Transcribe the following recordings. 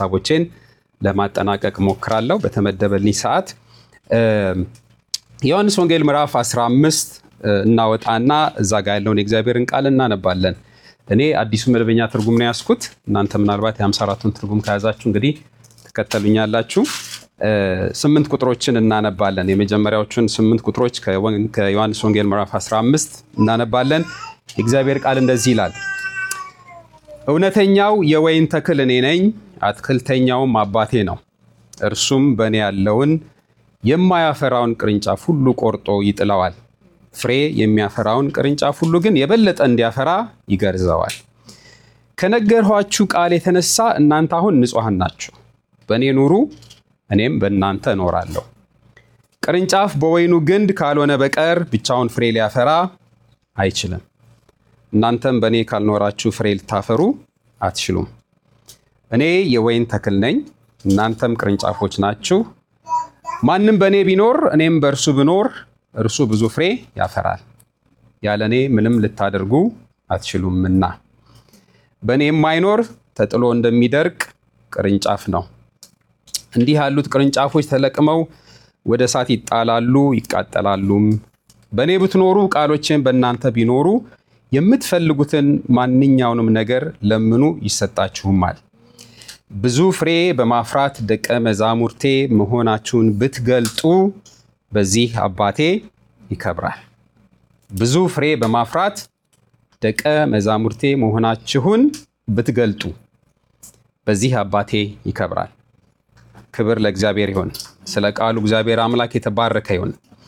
ሀሳቦቼን ለማጠናቀቅ ሞክራለሁ በተመደበልኝ ሰዓት። ዮሐንስ ወንጌል ምዕራፍ 15 እናወጣና እዛ ጋር ያለውን የእግዚአብሔርን ቃል እናነባለን። እኔ አዲሱ መደበኛ ትርጉም ነው ያስኩት። እናንተ ምናልባት የ54ቱን ትርጉም ከያዛችሁ እንግዲህ ትከተሉኛላችሁ። ስምንት ቁጥሮችን እናነባለን። የመጀመሪያዎቹን ስምንት ቁጥሮች ከዮሐንስ ወንጌል ምዕራፍ 15 እናነባለን። የእግዚአብሔር ቃል እንደዚህ ይላል። እውነተኛው የወይን ተክል እኔ ነኝ፣ አትክልተኛውም አባቴ ነው። እርሱም በእኔ ያለውን የማያፈራውን ቅርንጫፍ ሁሉ ቆርጦ ይጥለዋል። ፍሬ የሚያፈራውን ቅርንጫፍ ሁሉ ግን የበለጠ እንዲያፈራ ይገርዘዋል። ከነገርኋችሁ ቃል የተነሳ እናንተ አሁን ንጹሐን ናችሁ። በእኔ ኑሩ፣ እኔም በእናንተ እኖራለሁ። ቅርንጫፍ በወይኑ ግንድ ካልሆነ በቀር ብቻውን ፍሬ ሊያፈራ አይችልም። እናንተም በእኔ ካልኖራችሁ ፍሬ ልታፈሩ አትችሉም። እኔ የወይን ተክል ነኝ፣ እናንተም ቅርንጫፎች ናችሁ። ማንም በእኔ ቢኖር እኔም በእርሱ ብኖር እርሱ ብዙ ፍሬ ያፈራል። ያለ እኔ ምንም ልታደርጉ አትችሉምና። በእኔ የማይኖር ተጥሎ እንደሚደርቅ ቅርንጫፍ ነው። እንዲህ ያሉት ቅርንጫፎች ተለቅመው ወደ እሳት ይጣላሉ፣ ይቃጠላሉም። በእኔ ብትኖሩ ቃሎቼም በእናንተ ቢኖሩ የምትፈልጉትን ማንኛውንም ነገር ለምኑ ይሰጣችሁማል። ብዙ ፍሬ በማፍራት ደቀ መዛሙርቴ መሆናችሁን ብትገልጡ በዚህ አባቴ ይከብራል። ብዙ ፍሬ በማፍራት ደቀ መዛሙርቴ መሆናችሁን ብትገልጡ በዚህ አባቴ ይከብራል። ክብር ለእግዚአብሔር ይሆን። ስለ ቃሉ እግዚአብሔር አምላክ የተባረከ ይሆን።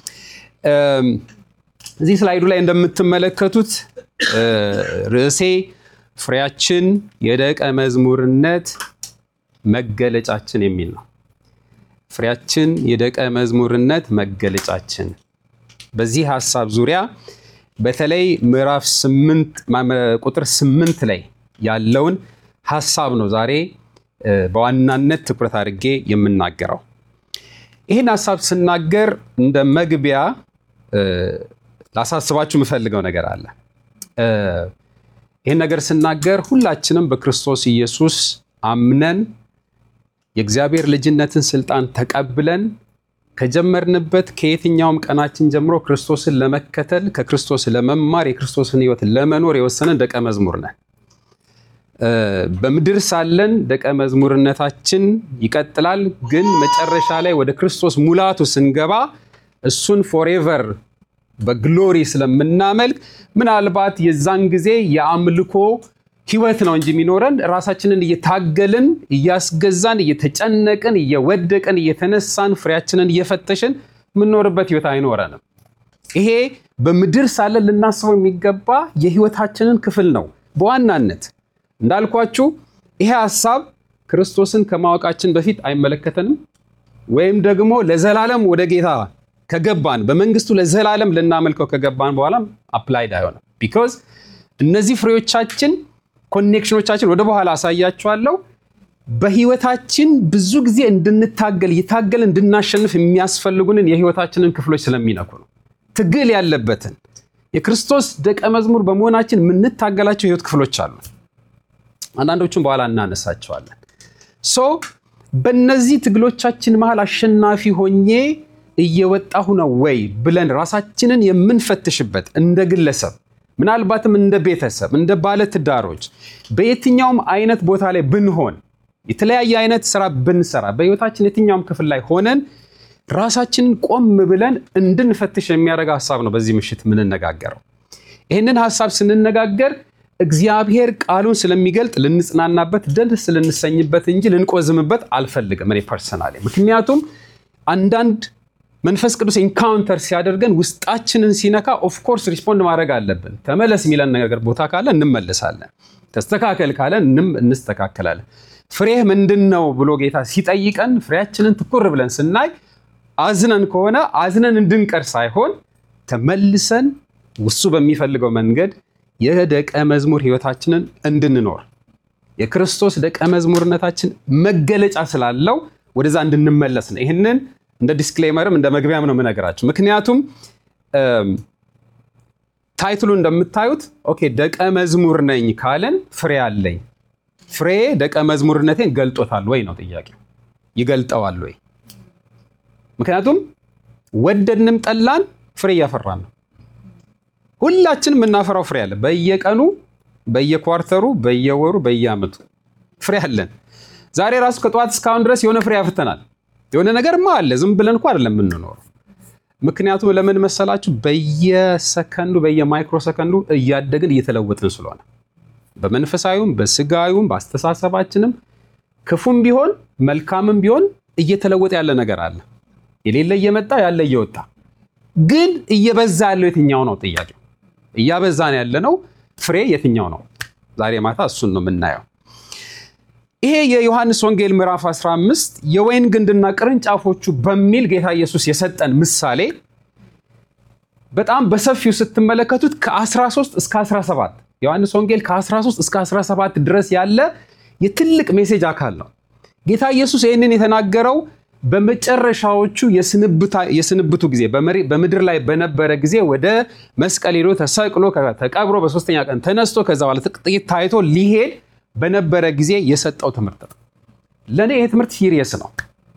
እዚህ ስላይዱ ላይ እንደምትመለከቱት ርዕሴ ፍሬያችን የደቀ መዝሙርነት መገለጫችን የሚል ነው። ፍሬያችን የደቀ መዝሙርነት መገለጫችን። በዚህ ሀሳብ ዙሪያ በተለይ ምዕራፍ ቁጥር ስምንት ላይ ያለውን ሀሳብ ነው ዛሬ በዋናነት ትኩረት አድርጌ የምናገረው። ይህን ሀሳብ ስናገር እንደ መግቢያ ላሳስባችሁ የምፈልገው ነገር አለ። ይህን ነገር ስናገር ሁላችንም በክርስቶስ ኢየሱስ አምነን የእግዚአብሔር ልጅነትን ስልጣን ተቀብለን ከጀመርንበት ከየትኛውም ቀናችን ጀምሮ ክርስቶስን ለመከተል ከክርስቶስ ለመማር የክርስቶስን ሕይወት ለመኖር የወሰንን ደቀ መዝሙር ነን። በምድር ሳለን ደቀ መዝሙርነታችን ይቀጥላል። ግን መጨረሻ ላይ ወደ ክርስቶስ ሙላቱ ስንገባ እሱን ፎሬቨር በግሎሪ ስለምናመልክ ምናልባት የዛን ጊዜ የአምልኮ ህይወት ነው እንጂ የሚኖረን ራሳችንን እየታገልን እያስገዛን እየተጨነቅን እየወደቅን እየተነሳን ፍሬያችንን እየፈተሽን የምንኖርበት ህይወት አይኖረንም። ይሄ በምድር ሳለን ልናስበው የሚገባ የህይወታችንን ክፍል ነው። በዋናነት እንዳልኳችሁ ይሄ ሀሳብ ክርስቶስን ከማወቃችን በፊት አይመለከተንም፣ ወይም ደግሞ ለዘላለም ወደ ጌታ ከገባን በመንግስቱ ለዘላለም ልናመልከው ከገባን በኋላም አፕላይድ አይሆንም። ቢኮዝ እነዚህ ፍሬዎቻችን ኮኔክሽኖቻችን ወደ በኋላ አሳያችኋለሁ። በህይወታችን ብዙ ጊዜ እንድንታገል እየታገል እንድናሸንፍ የሚያስፈልጉንን የህይወታችንን ክፍሎች ስለሚነኩ ነው። ትግል ያለበትን የክርስቶስ ደቀ መዝሙር በመሆናችን የምንታገላቸው የህይወት ክፍሎች አሉ። አንዳንዶቹም በኋላ እናነሳቸዋለን። ሶ በእነዚህ ትግሎቻችን መሃል አሸናፊ ሆኜ እየወጣሁ ነው ወይ ብለን ራሳችንን የምንፈትሽበት እንደ ግለሰብ ምናልባትም እንደ ቤተሰብ እንደ ባለትዳሮች በየትኛውም አይነት ቦታ ላይ ብንሆን የተለያየ አይነት ስራ ብንሰራ በህይወታችን የትኛውም ክፍል ላይ ሆነን ራሳችንን ቆም ብለን እንድንፈትሽ የሚያደርግ ሀሳብ ነው በዚህ ምሽት የምንነጋገረው። ይህንን ሀሳብ ስንነጋገር እግዚአብሔር ቃሉን ስለሚገልጥ ልንጽናናበት፣ ደስ ልንሰኝበት እንጂ ልንቆዝምበት አልፈልግም እኔ ፐርሰናሊ። ምክንያቱም አንዳንድ መንፈስ ቅዱስ ኢንካውንተር ሲያደርገን ውስጣችንን ሲነካ ኦፍኮርስ ሪስፖንድ ማድረግ አለብን። ተመለስ የሚለን ነገር ቦታ ካለ እንመለሳለን። ተስተካከል ካለን እንስተካከላለን። ፍሬህ ምንድን ነው ብሎ ጌታ ሲጠይቀን ፍሬያችንን ትኩር ብለን ስናይ አዝነን ከሆነ አዝነን እንድንቀር ሳይሆን ተመልሰን እሱ በሚፈልገው መንገድ የደቀ መዝሙር ህይወታችንን እንድንኖር የክርስቶስ ደቀ መዝሙርነታችን መገለጫ ስላለው ወደዛ እንድንመለስ ነው። ይህንን እንደ ዲስክሌመርም እንደ መግቢያም ነው የምነግራችሁ። ምክንያቱም ታይትሉ እንደምታዩት ኦኬ ደቀ መዝሙር ነኝ ካለን ፍሬ አለኝ ፍሬ ደቀ መዝሙርነቴን ገልጦታል ወይ ነው ጥያቄው። ይገልጠዋል ወይ? ምክንያቱም ወደድንም ጠላን ፍሬ እያፈራን ነው። ሁላችንም የምናፈራው ፍሬ አለ። በየቀኑ በየኳርተሩ፣ በየወሩ፣ በየአመቱ ፍሬ አለን። ዛሬ ራሱ ከጠዋት እስካሁን ድረስ የሆነ ፍሬ አፍርተናል። የሆነ ነገርማ አለ። ዝም ብለን እኮ አይደለም የምንኖረው። ምክንያቱም ለምን መሰላችሁ? በየሰከንዱ በየማይክሮ ሰከንዱ እያደግን እየተለወጥን ስለሆነ በመንፈሳዊም በስጋዊም በአስተሳሰባችንም ክፉም ቢሆን መልካምም ቢሆን እየተለወጠ ያለ ነገር አለ። የሌለ እየመጣ ያለ እየወጣ ግን እየበዛ ያለው የትኛው ነው ጥያቄው። እያበዛን ያለ ነው ፍሬ የትኛው ነው? ዛሬ ማታ እሱን ነው የምናየው። ይሄ የዮሐንስ ወንጌል ምዕራፍ 15 የወይን ግንድና ቅርንጫፎቹ በሚል ጌታ ኢየሱስ የሰጠን ምሳሌ በጣም በሰፊው ስትመለከቱት ከ13 እስከ 17 ዮሐንስ ወንጌል ከ13 እስከ 17 ድረስ ያለ የትልቅ ሜሴጅ አካል ነው። ጌታ ኢየሱስ ይህንን የተናገረው በመጨረሻዎቹ የስንብቱ ጊዜ በምድር ላይ በነበረ ጊዜ ወደ መስቀል ሄዶ ተሰቅሎ ተቀብሮ በሶስተኛ ቀን ተነስቶ ከዛ በኋላ ጥቂት ታይቶ ሊሄድ በነበረ ጊዜ የሰጠው ትምህርት ነው። ለእኔ ይሄ ትምህርት ሲሪየስ ነው።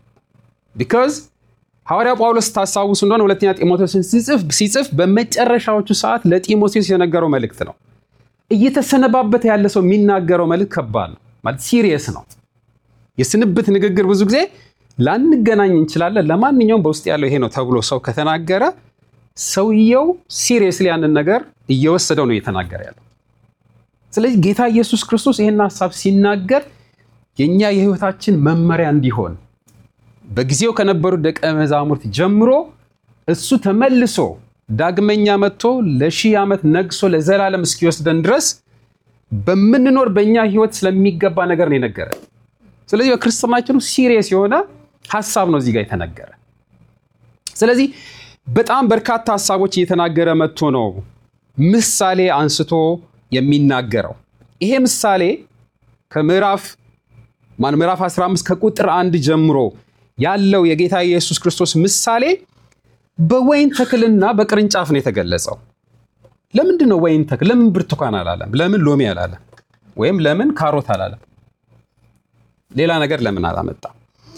ቢካዝ ሐዋርያው ጳውሎስ ታስታውሱ እንደሆነ ሁለተኛ ጢሞቴዎስን ሲጽፍ በመጨረሻዎቹ ሰዓት ለጢሞቴዎስ የነገረው መልእክት ነው። እየተሰነባበተ ያለ ሰው የሚናገረው መልእክት ከባድ ነው፣ ማለት ሲሪየስ ነው። የስንብት ንግግር ብዙ ጊዜ ላንገናኝ እንችላለን። ለማንኛውም በውስጥ ያለው ይሄ ነው ተብሎ ሰው ከተናገረ ሰውየው ሲሪየስሊ ያንን ነገር እየወሰደው ነው እየተናገረ ያለው። ስለዚህ ጌታ ኢየሱስ ክርስቶስ ይህን ሀሳብ ሲናገር የእኛ የሕይወታችን መመሪያ እንዲሆን በጊዜው ከነበሩ ደቀ መዛሙርት ጀምሮ እሱ ተመልሶ ዳግመኛ መጥቶ ለሺህ ዓመት ነግሶ ለዘላለም እስኪወስደን ድረስ በምንኖር በእኛ ሕይወት ስለሚገባ ነገር ነው የነገረ። ስለዚህ በክርስትናችን ውስጥ ሲሪየስ የሆነ ሀሳብ ነው እዚህ ጋር የተነገረ። ስለዚህ በጣም በርካታ ሀሳቦች እየተናገረ መጥቶ ነው ምሳሌ አንስቶ የሚናገረው ይሄ ምሳሌ ከምዕራፍ ማን ምዕራፍ 15 ከቁጥር አንድ ጀምሮ ያለው የጌታ ኢየሱስ ክርስቶስ ምሳሌ በወይን ተክልና በቅርንጫፍ ነው የተገለጸው። ለምንድን ነው ወይን ተክል? ለምን ብርቱካን አላለም? ለምን ሎሚ አላለም? ወይም ለምን ካሮት አላለም? ሌላ ነገር ለምን አላመጣም?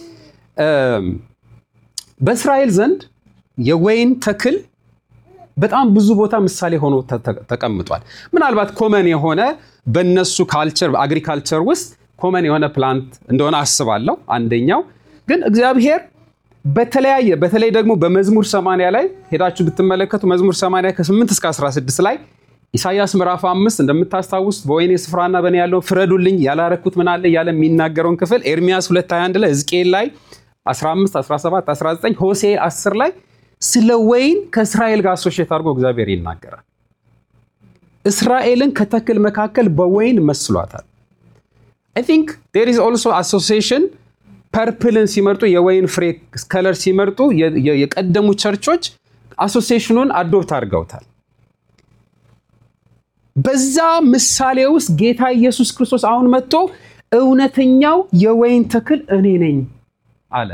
በእስራኤል ዘንድ የወይን ተክል በጣም ብዙ ቦታ ምሳሌ ሆኖ ተቀምጧል። ምናልባት ኮመን የሆነ በነሱ ካልቸር አግሪካልቸር ውስጥ ኮመን የሆነ ፕላንት እንደሆነ አስባለሁ። አንደኛው ግን እግዚአብሔር በተለያየ በተለይ ደግሞ በመዝሙር 80 ላይ ሄዳችሁ ብትመለከቱ መዝሙር 80 ከ8 እስከ 16 ላይ ኢሳያስ ምዕራፍ 5 እንደምታስታውሱት በወይኔ ስፍራና በእኔ ያለው ፍረዱልኝ ያላረኩት ምን አለ እያለ የሚናገረውን ክፍል ኤርሚያስ 221 ላይ ሕዝቅኤል ላይ 15 17 19 ሆሴ 10 ላይ ስለ ወይን ከእስራኤል ጋር አሶሼት አድርጎ እግዚአብሔር ይናገራል። እስራኤልን ከተክል መካከል በወይን መስሏታል። አይ ቲንክ ዴር ኢዝ ኦልሶ አሶሲዬሽን ፐርፕልን ሲመርጡ የወይን ፍሬ ከለር ሲመርጡ የቀደሙ ቸርቾች አሶሲዬሽኑን አዶፕት አድርገውታል። በዛ ምሳሌ ውስጥ ጌታ ኢየሱስ ክርስቶስ አሁን መጥቶ እውነተኛው የወይን ተክል እኔ ነኝ አለ።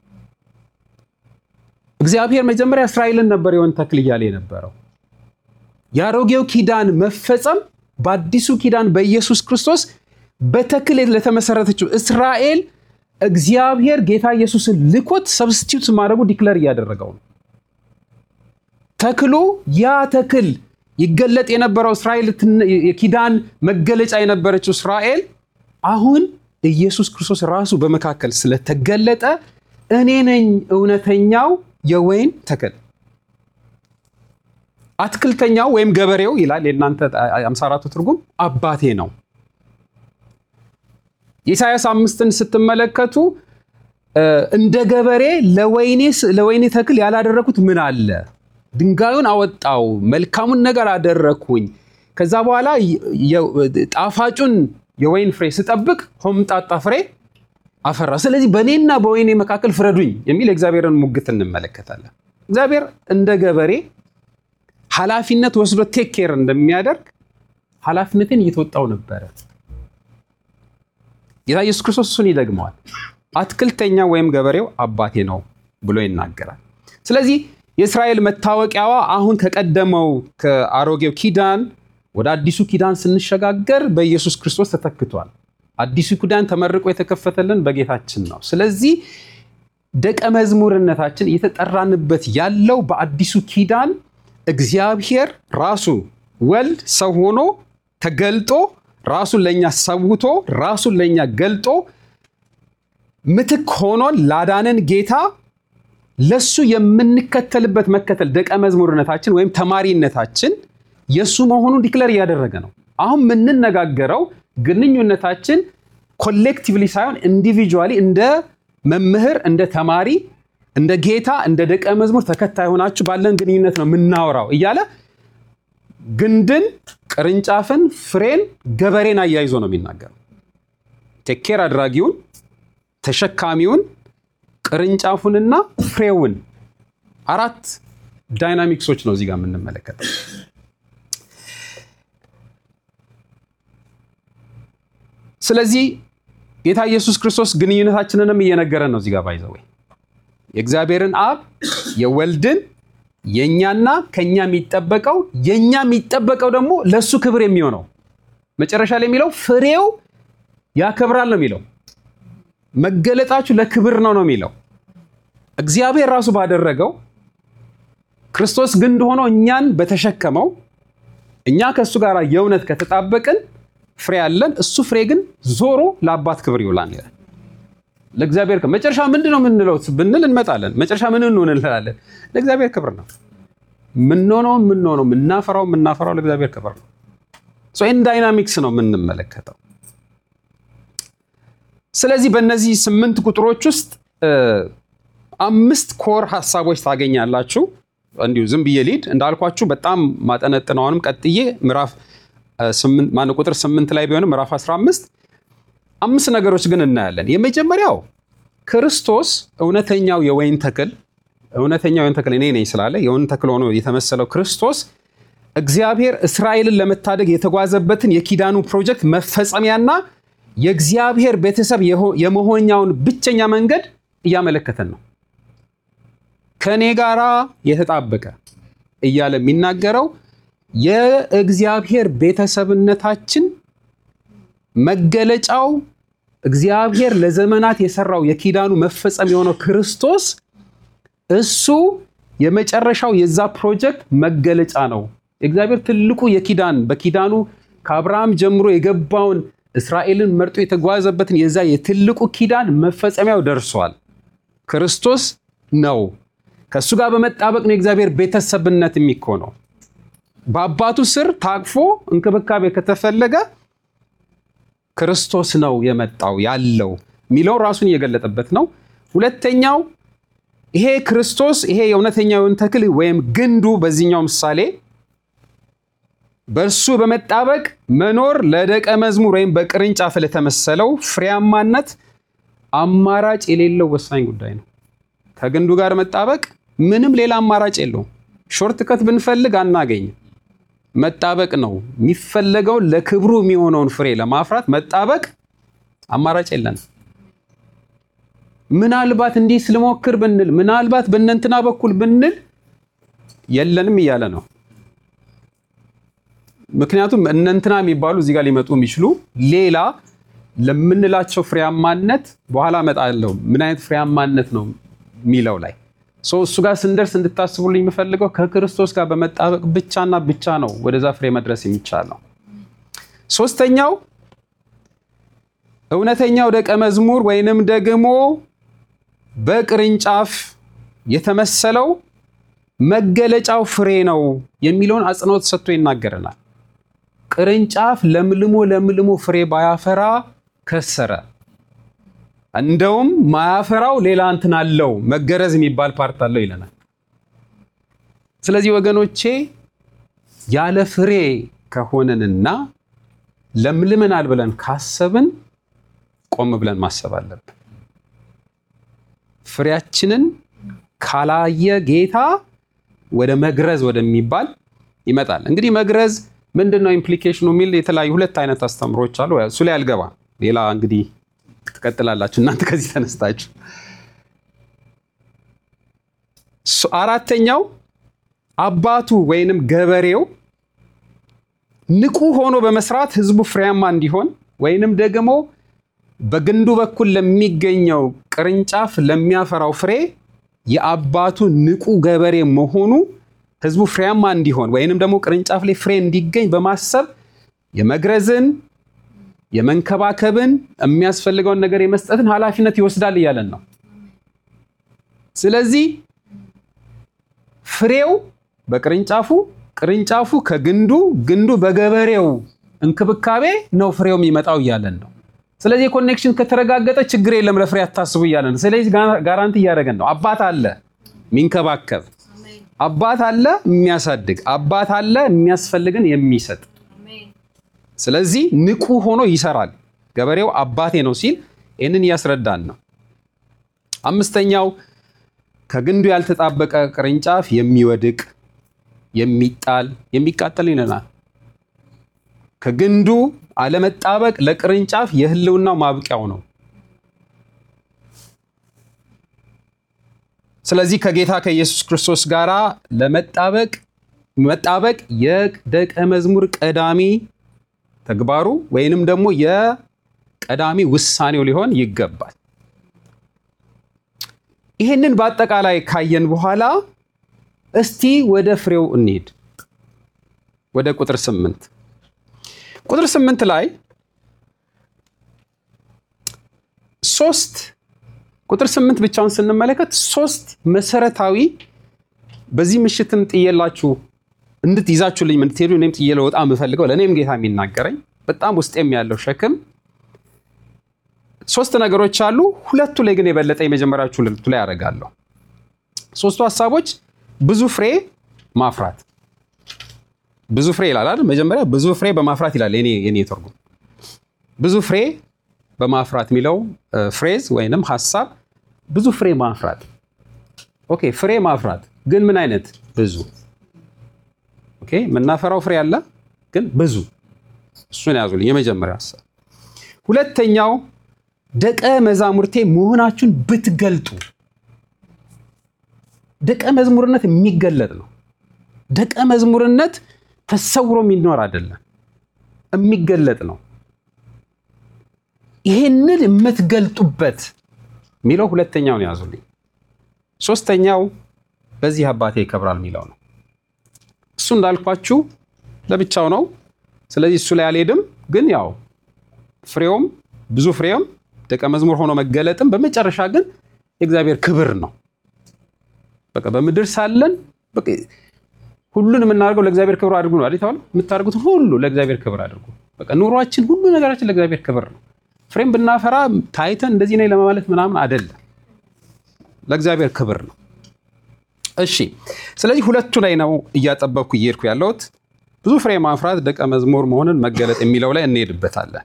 እግዚአብሔር መጀመሪያ እስራኤልን ነበር የወይን ተክል እያለ የነበረው። የአሮጌው ኪዳን መፈጸም በአዲሱ ኪዳን በኢየሱስ ክርስቶስ በተክል ለተመሰረተችው እስራኤል እግዚአብሔር ጌታ ኢየሱስን ልኮት ሰብስቲዩት ማድረጉ ዲክለር እያደረገው ነው። ተክሉ ያ ተክል ይገለጥ የነበረው እስራኤል የኪዳን መገለጫ የነበረችው እስራኤል አሁን ኢየሱስ ክርስቶስ ራሱ በመካከል ስለተገለጠ እኔ ነኝ እውነተኛው የወይን ተክል አትክልተኛው ወይም ገበሬው ይላል የእናንተ 54ቱ ትርጉም አባቴ ነው። የኢሳያስ አምስትን ስትመለከቱ እንደ ገበሬ ለወይኔ ተክል ያላደረኩት ምን አለ? ድንጋዩን አወጣው፣ መልካሙን ነገር አደረግኩኝ። ከዛ በኋላ ጣፋጩን የወይን ፍሬ ስጠብቅ ሆምጣጣ ፍሬ አፈራ። ስለዚህ በእኔና በወይኔ መካከል ፍረዱኝ የሚል የእግዚአብሔርን ሙግት እንመለከታለን። እግዚአብሔር እንደ ገበሬ ኃላፊነት ወስዶ ቴክ ኬር እንደሚያደርግ ኃላፊነትን እየተወጣው ነበረ። ጌታ ኢየሱስ ክርስቶስ እሱን ይደግመዋል። አትክልተኛ ወይም ገበሬው አባቴ ነው ብሎ ይናገራል። ስለዚህ የእስራኤል መታወቂያዋ አሁን ከቀደመው ከአሮጌው ኪዳን ወደ አዲሱ ኪዳን ስንሸጋገር በኢየሱስ ክርስቶስ ተተክቷል። አዲሱ ኪዳን ተመርቆ የተከፈተልን በጌታችን ነው። ስለዚህ ደቀ መዝሙርነታችን እየተጠራንበት ያለው በአዲሱ ኪዳን እግዚአብሔር ራሱ ወልድ ሰው ሆኖ ተገልጦ ራሱን ለእኛ ሰውቶ ራሱን ለእኛ ገልጦ ምትክ ሆኖን ላዳነን ጌታ ለሱ የምንከተልበት መከተል ደቀ መዝሙርነታችን ወይም ተማሪነታችን የእሱ መሆኑን ዲክለር እያደረገ ነው። አሁን የምንነጋገረው ግንኙነታችን ኮሌክቲቭሊ ሳይሆን ኢንዲቪጁዋሊ እንደ መምህር፣ እንደ ተማሪ፣ እንደ ጌታ፣ እንደ ደቀ መዝሙር ተከታይ ሆናችሁ ባለን ግንኙነት ነው የምናወራው እያለ ግንድን፣ ቅርንጫፍን፣ ፍሬን፣ ገበሬን አያይዞ ነው የሚናገረው። ቴኬር አድራጊውን፣ ተሸካሚውን፣ ቅርንጫፉንና ፍሬውን አራት ዳይናሚክሶች ነው እዚህ ጋር የምንመለከተው። ስለዚህ ጌታ ኢየሱስ ክርስቶስ ግንኙነታችንንም እየነገረን ነው እዚህ ጋር ባይዘው የእግዚአብሔርን አብ የወልድን የእኛና ከኛ የሚጠበቀው የእኛ የሚጠበቀው ደግሞ ለእሱ ክብር የሚሆነው መጨረሻ ላይ የሚለው ፍሬው ያከብራል ነው የሚለው። መገለጣችሁ ለክብር ነው ነው የሚለው። እግዚአብሔር ራሱ ባደረገው ክርስቶስ ግንድ ሆኖ እኛን በተሸከመው እኛ ከእሱ ጋር የእውነት ከተጣበቅን ፍሬ አለን። እሱ ፍሬ ግን ዞሮ ለአባት ክብር ይውላል ይላል። ለእግዚአብሔር መጨረሻ ምንድን ነው የምንለው ብንል እንመጣለን። መጨረሻ ምን እንሆን እንላለን? ለእግዚአብሔር ክብር ነው ምንሆነው ምንሆነው ምናፈራው ምናፈራው ለእግዚአብሔር ክብር ነው። ይህን ዳይናሚክስ ነው የምንመለከተው። ስለዚህ በእነዚህ ስምንት ቁጥሮች ውስጥ አምስት ኮር ሀሳቦች ታገኛላችሁ። እንዲሁ ዝም ብዬ ሊድ እንዳልኳችሁ በጣም ማጠነጥነውንም ቀጥዬ ምዕራፍ ማነው ቁጥር ስምንት ላይ ቢሆንም ምዕራፍ 15 አምስት ነገሮች ግን እናያለን። የመጀመሪያው ክርስቶስ እውነተኛው የወይን ተክል እውነተኛው የወይን ተክል እኔ ነኝ ስላለ የወይን ተክል ሆኖ የተመሰለው ክርስቶስ እግዚአብሔር እስራኤልን ለመታደግ የተጓዘበትን የኪዳኑ ፕሮጀክት መፈጸሚያና የእግዚአብሔር ቤተሰብ የመሆኛውን ብቸኛ መንገድ እያመለከተን ነው። ከእኔ ጋራ የተጣበቀ እያለ የሚናገረው የእግዚአብሔር ቤተሰብነታችን መገለጫው እግዚአብሔር ለዘመናት የሰራው የኪዳኑ መፈጸም የሆነው ክርስቶስ እሱ የመጨረሻው የዛ ፕሮጀክት መገለጫ ነው። የእግዚአብሔር ትልቁ የኪዳን በኪዳኑ ከአብርሃም ጀምሮ የገባውን እስራኤልን መርጦ የተጓዘበትን የዛ የትልቁ ኪዳን መፈጸሚያው ደርሷል። ክርስቶስ ነው። ከእሱ ጋር በመጣበቅ ነው የእግዚአብሔር ቤተሰብነት የሚኮነው። በአባቱ ስር ታቅፎ እንክብካቤ ከተፈለገ ክርስቶስ ነው የመጣው ያለው የሚለውን ራሱን እየገለጠበት ነው። ሁለተኛው ይሄ ክርስቶስ ይሄ የእውነተኛውን ተክል ወይም ግንዱ በዚህኛው ምሳሌ በእርሱ በመጣበቅ መኖር ለደቀ መዝሙር ወይም በቅርንጫፍ ለተመሰለው ፍሬያማነት አማራጭ የሌለው ወሳኝ ጉዳይ ነው። ከግንዱ ጋር መጣበቅ ምንም ሌላ አማራጭ የለውም። ሾርት ከት ብንፈልግ አናገኝም። መጣበቅ ነው የሚፈለገው። ለክብሩ የሚሆነውን ፍሬ ለማፍራት መጣበቅ አማራጭ የለንም። ምናልባት እንዲህ ስልሞክር ብንል፣ ምናልባት በእነንትና በኩል ብንል የለንም እያለ ነው። ምክንያቱም እነንትና የሚባሉ እዚህ ጋር ሊመጡ የሚችሉ ሌላ ለምንላቸው ፍሬያማነት በኋላ እመጣለሁ። ምን አይነት ፍሬያማነት ነው የሚለው ላይ እሱ ጋር ስንደርስ እንድታስቡልኝ የምፈልገው ከክርስቶስ ጋር በመጣበቅ ብቻና ብቻ ነው ወደዛ ፍሬ መድረስ የሚቻለው። ሶስተኛው እውነተኛው ደቀ መዝሙር ወይንም ደግሞ በቅርንጫፍ የተመሰለው መገለጫው ፍሬ ነው የሚለውን አጽንኦት ሰጥቶ ይናገረናል። ቅርንጫፍ ለምልሞ ለምልሞ ፍሬ ባያፈራ ከሰረ። እንደውም ማያፈራው ሌላ እንትን አለው መገረዝ የሚባል ፓርት አለው ይለናል። ስለዚህ ወገኖቼ ያለ ፍሬ ከሆነንና ለምልመናል ብለን ካሰብን ቆም ብለን ማሰብ አለብን። ፍሬያችንን ካላየ ጌታ ወደ መግረዝ ወደሚባል ይመጣል። እንግዲህ መግረዝ ምንድን ነው ኢምፕሊኬሽኑ የሚል የተለያዩ ሁለት አይነት አስተምሮች አሉ። እሱ ላይ አልገባ ሌላ እንግዲህ ትቀጥላላችሁ እናንተ ከዚህ ተነስታችሁ። አራተኛው አባቱ ወይንም ገበሬው ንቁ ሆኖ በመስራት ህዝቡ ፍሬያማ እንዲሆን ወይንም ደግሞ በግንዱ በኩል ለሚገኘው ቅርንጫፍ ለሚያፈራው ፍሬ የአባቱ ንቁ ገበሬ መሆኑ ህዝቡ ፍሬያማ እንዲሆን ወይንም ደግሞ ቅርንጫፍ ላይ ፍሬ እንዲገኝ በማሰብ የመግረዝን የመንከባከብን የሚያስፈልገውን ነገር የመስጠትን ኃላፊነት ይወስዳል እያለን ነው። ስለዚህ ፍሬው በቅርንጫፉ፣ ቅርንጫፉ ከግንዱ፣ ግንዱ በገበሬው እንክብካቤ ነው ፍሬው የሚመጣው እያለን ነው። ስለዚህ የኮኔክሽን ከተረጋገጠ ችግር የለም ለፍሬ አታስቡ እያለን ነው። ስለዚህ ጋራንቲ እያደረገን ነው። አባት አለ የሚንከባከብ፣ አባት አለ የሚያሳድግ፣ አባት አለ የሚያስፈልግን የሚሰጥ ስለዚህ ንቁ ሆኖ ይሰራል። ገበሬው አባቴ ነው ሲል ይህንን እያስረዳን ነው። አምስተኛው ከግንዱ ያልተጣበቀ ቅርንጫፍ የሚወድቅ የሚጣል የሚቃጠል ይለናል። ከግንዱ አለመጣበቅ ለቅርንጫፍ የህልውናው ማብቂያው ነው። ስለዚህ ከጌታ ከኢየሱስ ክርስቶስ ጋር ለመጣበቅ መጣበቅ የደቀ መዝሙር ቀዳሚ ተግባሩ ወይንም ደግሞ የቀዳሚ ውሳኔው ሊሆን ይገባል። ይህንን በአጠቃላይ ካየን በኋላ እስቲ ወደ ፍሬው እንሂድ። ወደ ቁጥር ስምንት ቁጥር ስምንት ላይ ሶስት ቁጥር ስምንት ብቻውን ስንመለከት ሶስት መሰረታዊ በዚህ ምሽትም ጥየላችሁ እንድትይዛችሁልኝ እንድትሄዱ እኔም ጥዬ ልወጣ የምፈልገው ለእኔም ጌታ የሚናገረኝ በጣም ውስጤም ያለው ሸክም ሶስት ነገሮች አሉ። ሁለቱ ላይ ግን የበለጠ የመጀመሪያዎቹ ሁለቱ ላይ ያደርጋለሁ። ሶስቱ ሀሳቦች ብዙ ፍሬ ማፍራት፣ ብዙ ፍሬ ይላል አይደል? መጀመሪያ ብዙ ፍሬ በማፍራት ይላል የኔ ትርጉም። ብዙ ፍሬ በማፍራት የሚለው ፍሬዝ ወይንም ሀሳብ ብዙ ፍሬ ማፍራት። ኦኬ፣ ፍሬ ማፍራት ግን ምን አይነት ብዙ ኦኬ የምናፈራው ፍሬ አለ፣ ግን ብዙ። እሱን ያዙልኝ። የመጀመሪያ ሀሳብ። ሁለተኛው ደቀ መዛሙርቴ መሆናችሁን ብትገልጡ። ደቀ መዝሙርነት የሚገለጥ ነው። ደቀ መዝሙርነት ተሰውሮ የሚኖር አይደለም፣ የሚገለጥ ነው። ይሄንን የምትገልጡበት የሚለው ሁለተኛውን ያዙልኝ። ሶስተኛው በዚህ አባቴ ይከብራል የሚለው ነው። እሱ እንዳልኳችሁ ለብቻው ነው። ስለዚህ እሱ ላይ አልሄድም። ግን ያው ፍሬውም ብዙ ፍሬውም ደቀ መዝሙር ሆኖ መገለጥም በመጨረሻ ግን የእግዚአብሔር ክብር ነው። በቃ በምድር ሳለን ሁሉን የምናደርገው ለእግዚአብሔር ክብር አድርጉ ነው አይደል? የምታደርጉትን ሁሉ ለእግዚአብሔር ክብር አድርጉ። በቃ ኑሯችን፣ ሁሉ ነገራችን ለእግዚአብሔር ክብር ነው። ፍሬም ብናፈራ ታይተን እንደዚህ ነኝ ለማለት ምናምን አይደለም፣ ለእግዚአብሔር ክብር ነው። እሺ ስለዚህ ሁለቱ ላይ ነው እያጠበብኩ እየሄድኩ ያለሁት። ብዙ ፍሬ ማፍራት ደቀ መዝሙር መሆንን መገለጥ የሚለው ላይ እንሄድበታለን።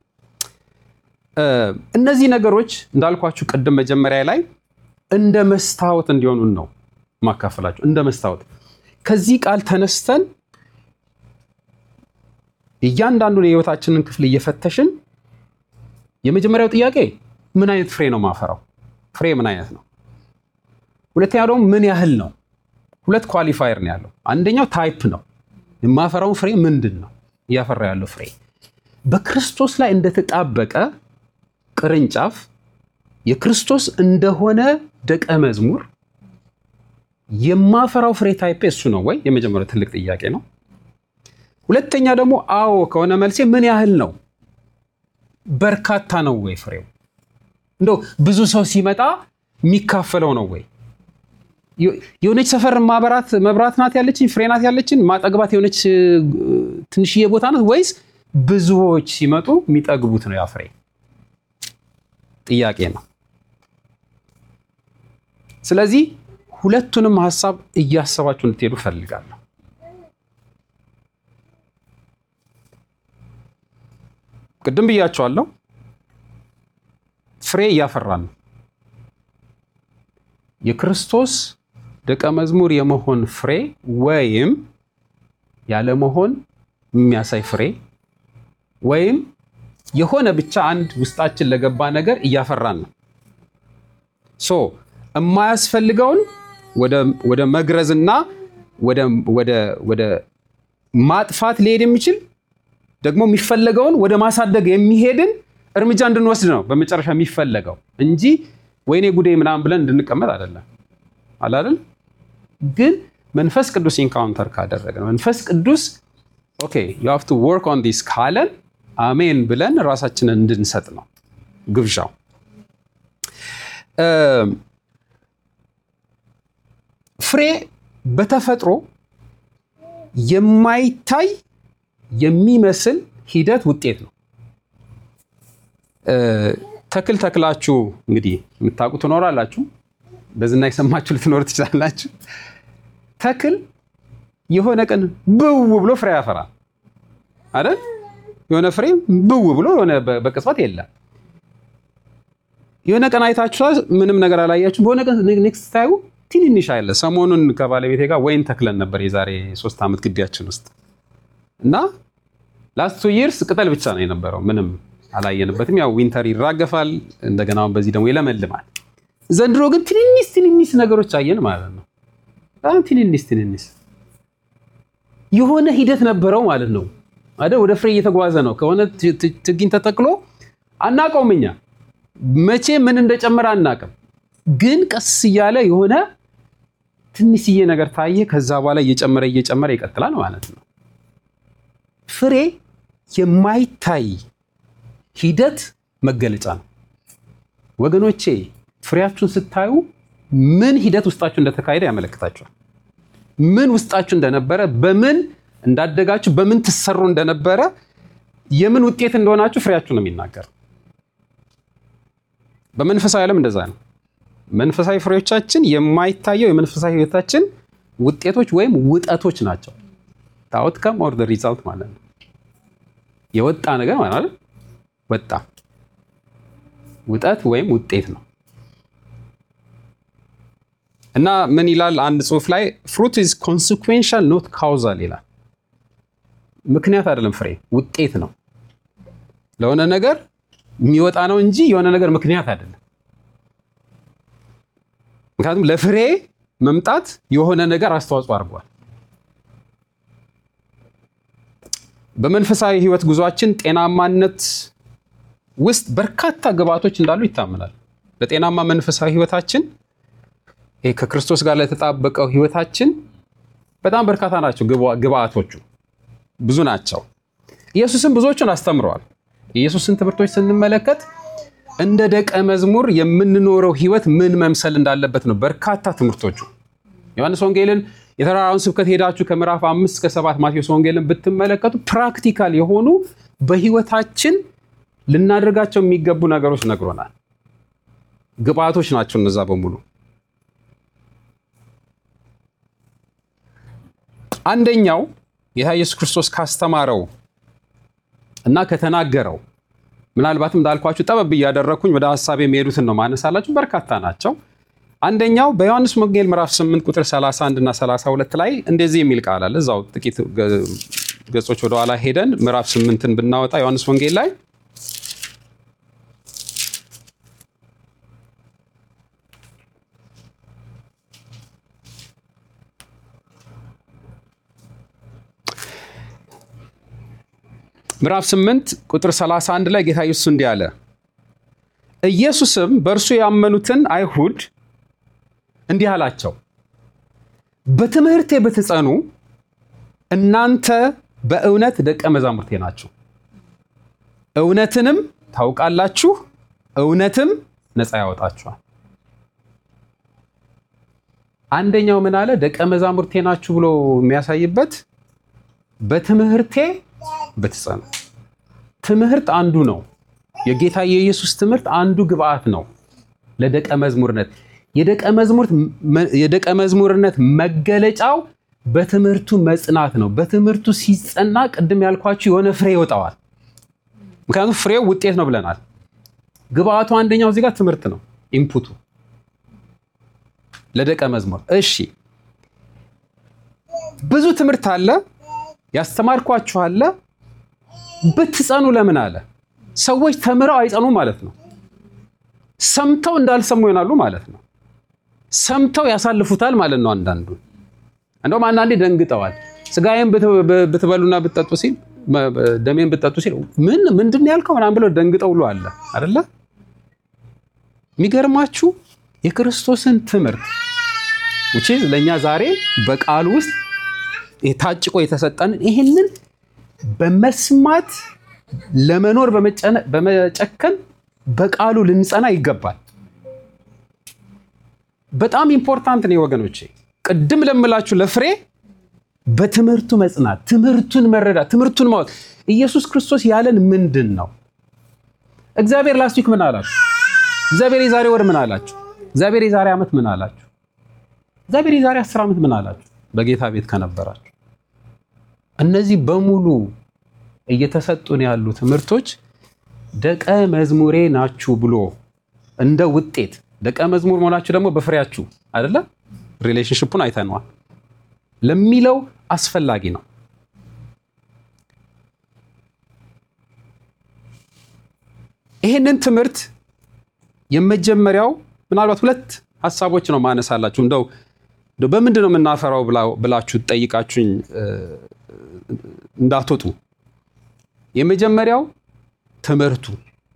እነዚህ ነገሮች እንዳልኳችሁ ቅድም መጀመሪያ ላይ እንደ መስታወት እንዲሆኑን ነው ማካፈላችሁ። እንደ መስታወት ከዚህ ቃል ተነስተን እያንዳንዱን የህይወታችንን ክፍል እየፈተሽን የመጀመሪያው ጥያቄ ምን አይነት ፍሬ ነው ማፈራው? ፍሬ ምን አይነት ነው? ሁለተኛው ደግሞ ምን ያህል ነው? ሁለት ኳሊፋየር ነው ያለው። አንደኛው ታይፕ ነው። የማፈራውን ፍሬ ምንድን ነው እያፈራ ያለው ፍሬ በክርስቶስ ላይ እንደተጣበቀ ቅርንጫፍ የክርስቶስ እንደሆነ ደቀ መዝሙር የማፈራው ፍሬ ታይፕ እሱ ነው ወይ? የመጀመሪያው ትልቅ ጥያቄ ነው። ሁለተኛ ደግሞ አዎ ከሆነ መልሴ ምን ያህል ነው? በርካታ ነው ወይ ፍሬው? እንደው ብዙ ሰው ሲመጣ የሚካፈለው ነው ወይ? የሆነች ሰፈር ማበራት መብራት ናት ያለችን ፍሬ ናት ያለችን ማጠግባት የሆነች ትንሽዬ ቦታ ናት ወይስ ብዙዎች ሲመጡ የሚጠግቡት ነው ያ ፍሬ? ጥያቄ ነው። ስለዚህ ሁለቱንም ሀሳብ እያሰባችሁ እንድትሄዱ ፈልጋለሁ። ቅድም ብያቸዋለሁ። ፍሬ እያፈራን ነው። የክርስቶስ ደቀ መዝሙር የመሆን ፍሬ ወይም ያለመሆን የሚያሳይ ፍሬ ወይም የሆነ ብቻ አንድ ውስጣችን ለገባ ነገር እያፈራን ነው። ሶ የማያስፈልገውን ወደ መግረዝና ወደ ማጥፋት ሊሄድ የሚችል ደግሞ የሚፈለገውን ወደ ማሳደግ የሚሄድን እርምጃ እንድንወስድ ነው በመጨረሻ የሚፈለገው እንጂ ወይኔ ጉዴ ምናምን ብለን እንድንቀመጥ አይደለም። አላደል ግን መንፈስ ቅዱስ ኢንካውንተር ካደረገ መንፈስ ቅዱስ ኦኬ ዩ ሃቭ ቱ ወርክ ኦን ዲስ ካለን አሜን ብለን ራሳችንን እንድንሰጥ ነው ግብዣው። ፍሬ በተፈጥሮ የማይታይ የሚመስል ሂደት ውጤት ነው። ተክል ተክላችሁ እንግዲህ የምታውቁ ትኖራላችሁ፣ በዝና የሰማችሁ ልትኖር ትችላላችሁ። ተክል የሆነ ቀን ብው ብሎ ፍሬ ያፈራል አይደል? የሆነ ፍሬ ብው ብሎ የሆነ በቅጽበት የለም። የሆነ ቀን አይታችሁ ምንም ነገር አላያችሁ፣ በሆነ ቀን ኔክስት ታዩ ትንንሽ አለ። ሰሞኑን ከባለቤቴ ጋር ወይን ተክለን ነበር የዛሬ ሶስት ዓመት ግቢያችን ውስጥ እና ላስት ቱ ይርስ ቅጠል ብቻ ነው የነበረው፣ ምንም አላየንበትም። ያው ዊንተር ይራገፋል፣ እንደገና በዚህ ደግሞ ይለመልማል። ዘንድሮ ግን ትንንሽ ትንንሽ ነገሮች አየን ማለት ነው። በጣም ትንንሽ ትንንሽ የሆነ ሂደት ነበረው ማለት ነው አይደል? ወደ ፍሬ እየተጓዘ ነው። ከሆነ ችግኝ ተተክሎ አናውቀውም እኛ መቼ ምን እንደጨመረ አናውቅም። ግን ቀስ እያለ የሆነ ትንሽዬ ነገር ታየ። ከዛ በኋላ እየጨመረ እየጨመረ ይቀጥላል ማለት ነው። ፍሬ የማይታይ ሂደት መገለጫ ነው ወገኖቼ። ፍሬያችሁን ስታዩ ምን ሂደት ውስጣችሁ እንደተካሄደ ያመለክታችኋል። ምን ውስጣችሁ እንደነበረ፣ በምን እንዳደጋችሁ፣ በምን ትሰሩ እንደነበረ፣ የምን ውጤት እንደሆናችሁ ፍሬያችሁ ነው የሚናገር። በመንፈሳዊ ዓለም እንደዛ ነው። መንፈሳዊ ፍሬዎቻችን የማይታየው የመንፈሳዊ ህይወታችን ውጤቶች ወይም ውጠቶች ናቸው። አውትካም ኦር ሪዛልት ማለት ነው። የወጣ ነገር ማለት ወጣ ውጠት ወይም ውጤት ነው። እና ምን ይላል አንድ ጽሑፍ ላይ ፍሩት ኢዝ ኮንሲኩዌንሻል ኖት ካውዛል ይላል። ምክንያት አይደለም፣ ፍሬ ውጤት ነው። ለሆነ ነገር የሚወጣ ነው እንጂ የሆነ ነገር ምክንያት አይደለም። ምክንያቱም ለፍሬ መምጣት የሆነ ነገር አስተዋጽኦ አድርጓል። በመንፈሳዊ ህይወት ጉዟችን ጤናማነት ውስጥ በርካታ ግብአቶች እንዳሉ ይታመናል። ለጤናማ መንፈሳዊ ህይወታችን ይሄ ከክርስቶስ ጋር ለተጣበቀው ህይወታችን በጣም በርካታ ናቸው ግብአቶቹ፣ ብዙ ናቸው። ኢየሱስም ብዙዎቹን አስተምረዋል። የኢየሱስን ትምህርቶች ስንመለከት እንደ ደቀ መዝሙር የምንኖረው ህይወት ምን መምሰል እንዳለበት ነው በርካታ ትምህርቶቹ። ዮሐንስ ወንጌልን የተራራውን ስብከት ሄዳችሁ ከምዕራፍ አምስት እስከ ሰባት ማቴዎስ ወንጌልን ብትመለከቱ ፕራክቲካል የሆኑ በህይወታችን ልናደርጋቸው የሚገቡ ነገሮች ነግሮናል። ግብአቶች ናቸው እነዛ በሙሉ። አንደኛው ጌታ ኢየሱስ ክርስቶስ ካስተማረው እና ከተናገረው ምናልባትም እንዳልኳችሁ ጠበብ እያደረግኩኝ ወደ ሀሳብ የሚሄዱትን ነው ማነሳላችሁ። በርካታ ናቸው። አንደኛው በዮሐንስ ወንጌል ምዕራፍ 8 ቁጥር 31 እና 32 ላይ እንደዚህ የሚል ቃል አለ። እዛው ጥቂት ገጾች ወደኋላ ሄደን ምዕራፍ 8ን ብናወጣ ዮሐንስ ወንጌል ላይ ምዕራፍ 8 ቁጥር 31 ላይ ጌታ ኢየሱስ እንዲህ አለ። ኢየሱስም በእርሱ ያመኑትን አይሁድ እንዲህ አላቸው፣ በትምህርቴ ብትጸኑ እናንተ በእውነት ደቀ መዛሙርቴ ናችሁ፣ እውነትንም ታውቃላችሁ፣ እውነትም ነፃ ያወጣችኋል። አንደኛው ምን አለ? ደቀ መዛሙርቴ ናችሁ ብሎ የሚያሳይበት በትምህርቴ ብትጸኑ። ትምህርት አንዱ ነው። የጌታ የኢየሱስ ትምህርት አንዱ ግብአት ነው ለደቀ መዝሙርነት። የደቀ መዝሙርነት መገለጫው በትምህርቱ መጽናት ነው። በትምህርቱ ሲጸና ቅድም ያልኳችሁ የሆነ ፍሬ ይወጣዋል። ምክንያቱም ፍሬው ውጤት ነው ብለናል። ግብአቱ አንደኛው እዚህ ጋር ትምህርት ነው፣ ኢንፑቱ ለደቀ መዝሙር። እሺ ብዙ ትምህርት አለ፣ ያስተማርኳችሁ አለ ብትጸኑ ለምን አለ? ሰዎች ተምረው አይጸኑ ማለት ነው። ሰምተው እንዳልሰሙ ይሆናሉ ማለት ነው። ሰምተው ያሳልፉታል ማለት ነው። አንዳንዱ እንደውም አንዳንዴ ደንግጠዋል። ስጋዬን ብትበሉና ብትጠጡ ሲል ደሜን ብትጠጡ ሲል ምን ምንድን ነው ያልከው ምናምን ብለው ደንግጠው ብሎ አለ አይደለ? የሚገርማችሁ የክርስቶስን ትምህርት ውጪ ለእኛ ዛሬ በቃሉ ውስጥ ታጭቆ የተሰጠንን ይህንን በመስማት ለመኖር በመጨከን በቃሉ ልንጸና ይገባል። በጣም ኢምፖርታንት ነው ወገኖቼ። ቅድም ለምላችሁ ለፍሬ በትምህርቱ መጽናት፣ ትምህርቱን መረዳት፣ ትምህርቱን ማወቅ። ኢየሱስ ክርስቶስ ያለን ምንድን ነው? እግዚአብሔር ላስት ዊክ ምን አላችሁ? እግዚአብሔር የዛሬ ወር ምን አላችሁ? እግዚአብሔር የዛሬ ዓመት ምን አላችሁ? እግዚአብሔር የዛሬ አስር ዓመት ምን አላችሁ? በጌታ ቤት ከነበራችሁ እነዚህ በሙሉ እየተሰጡን ያሉ ትምህርቶች ደቀ መዝሙሬ ናችሁ ብሎ እንደ ውጤት ደቀ መዝሙር መሆናችሁ ደግሞ በፍሬያችሁ አይደለ? ሪሌሽንሽፑን አይተነዋል ለሚለው አስፈላጊ ነው። ይህንን ትምህርት የመጀመሪያው ምናልባት ሁለት ሀሳቦች ነው ማነሳላችሁ። እንደው በምንድን ነው የምናፈራው ብላችሁ ጠይቃችሁኝ እንዳትወጡ። የመጀመሪያው ትምህርቱ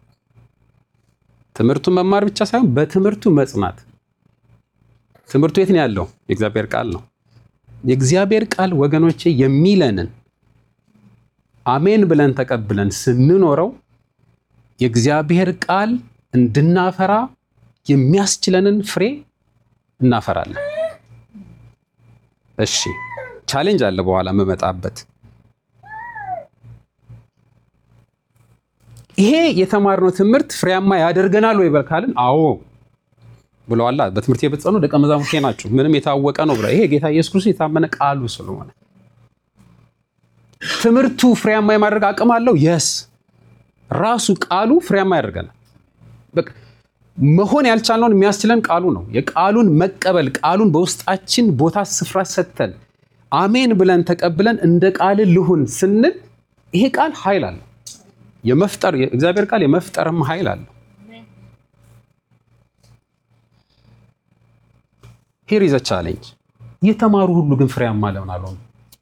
ትምህርቱን መማር ብቻ ሳይሆን በትምህርቱ መጽናት። ትምህርቱ የት ነው ያለው? የእግዚአብሔር ቃል ነው። የእግዚአብሔር ቃል ወገኖቼ የሚለንን አሜን ብለን ተቀብለን ስንኖረው የእግዚአብሔር ቃል እንድናፈራ የሚያስችለንን ፍሬ እናፈራለን። እሺ ቻሌንጅ አለ በኋላ የምመጣበት። ይሄ የተማርነው ትምህርት ፍሬያማ ያደርገናል ወይ በልካልን? አዎ ብለዋላ። በትምህርት የበጸኑ ደቀ መዛሙርቴ ናችሁ፣ ምንም የታወቀ ነው ብለ ይሄ ጌታ ኢየሱስ ክርስቶስ የታመነ ቃሉ ስለሆነ ትምህርቱ ፍሬያማ የማድረግ አቅም አለው። የስ ራሱ ቃሉ ፍሬያማ ያደርገናል። በቃ መሆን ያልቻልነውን የሚያስችለን ቃሉ ነው። የቃሉን መቀበል ቃሉን በውስጣችን ቦታ ስፍራ ሰጥተን አሜን ብለን ተቀብለን እንደ ቃል ልሁን ስንል ይሄ ቃል ኃይል አለው። የመፍጠር የእግዚአብሔር ቃል የመፍጠርም ኃይል አለው። ሄር ኢዝ ቻሌንጅ። የተማሩ ሁሉ ግን ፍሬያማ ለምን አልሆኑ?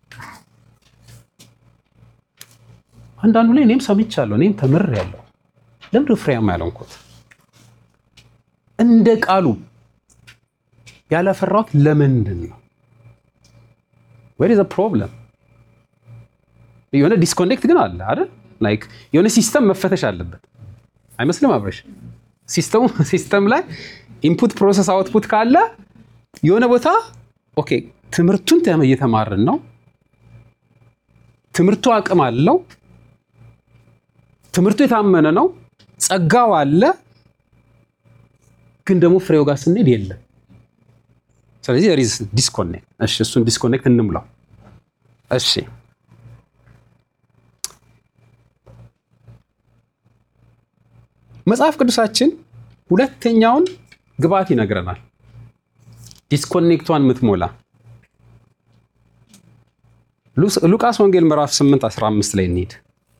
አንዳንዱ ላይ እኔም ሰምቻለሁ፣ እኔም ተምሬያለሁ። ለምንድን ፍሬያማ ያልሆንኩት? እንደ ቃሉ ያላፈራሁት ለምንድን ነው? ዌር ኢዝ ፕሮብለም? የሆነ ዲስኮኔክት ግን አለ አይደል? ላይክ የሆነ ሲስተም መፈተሽ አለበት አይመስልም? አብረሽ ሲስተሙ ሲስተም ላይ ኢንፑት ፕሮሰስ አውትፑት ካለ የሆነ ቦታ ኦኬ፣ ትምህርቱን እየተማርን ነው፣ ትምህርቱ አቅም አለው፣ ትምህርቱ የታመነ ነው፣ ጸጋው አለ፣ ግን ደግሞ ፍሬው ጋር ስንሄድ የለም። ስለዚህ ሪዝ ዲስኮኔክት። እሺ፣ እሱን ዲስኮኔክት እንምላው። እሺ መጽሐፍ ቅዱሳችን ሁለተኛውን ግብዓት ይነግረናል። ዲስኮኔክቷን የምትሞላ ሉቃስ ወንጌል ምዕራፍ 8 15 ላይ እንሂድ።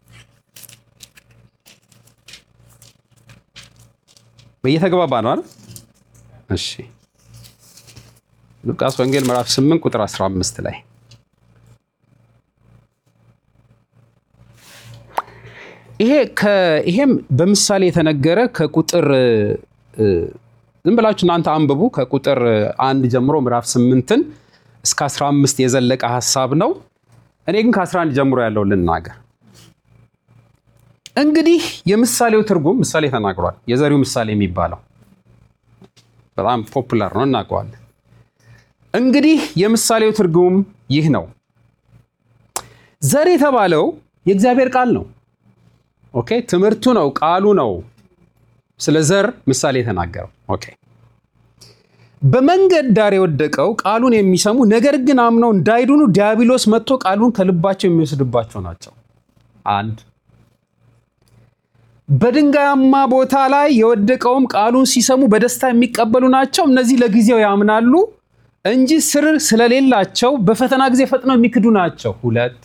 እየተግባባ ነው አይደል? እሺ ሉቃስ ወንጌል ምዕራፍ 8 ቁጥር 15 ላይ ይሄ ይሄም በምሳሌ የተነገረ ከቁጥር ዝም ብላችሁ እናንተ አንብቡ። ከቁጥር አንድ ጀምሮ ምዕራፍ ስምንትን እስከ 15 የዘለቀ ሀሳብ ነው። እኔ ግን ከ11 ጀምሮ ያለው ልናገር። እንግዲህ የምሳሌው ትርጉም ምሳሌ ተናግሯል። የዘሪው ምሳሌ የሚባለው በጣም ፖፑላር ነው፣ እናውቀዋለን። እንግዲህ የምሳሌው ትርጉም ይህ ነው። ዘር የተባለው የእግዚአብሔር ቃል ነው። ኦኬ ትምህርቱ ነው፣ ቃሉ ነው። ስለ ዘር ምሳሌ የተናገረው ኦኬ። በመንገድ ዳር የወደቀው ቃሉን የሚሰሙ ነገር ግን አምነው እንዳይድኑ ዲያብሎስ መጥቶ ቃሉን ከልባቸው የሚወስድባቸው ናቸው። አንድ በድንጋያማ ቦታ ላይ የወደቀውም ቃሉን ሲሰሙ በደስታ የሚቀበሉ ናቸው። እነዚህ ለጊዜው ያምናሉ እንጂ ስር ስለሌላቸው በፈተና ጊዜ ፈጥነው የሚክዱ ናቸው። ሁለት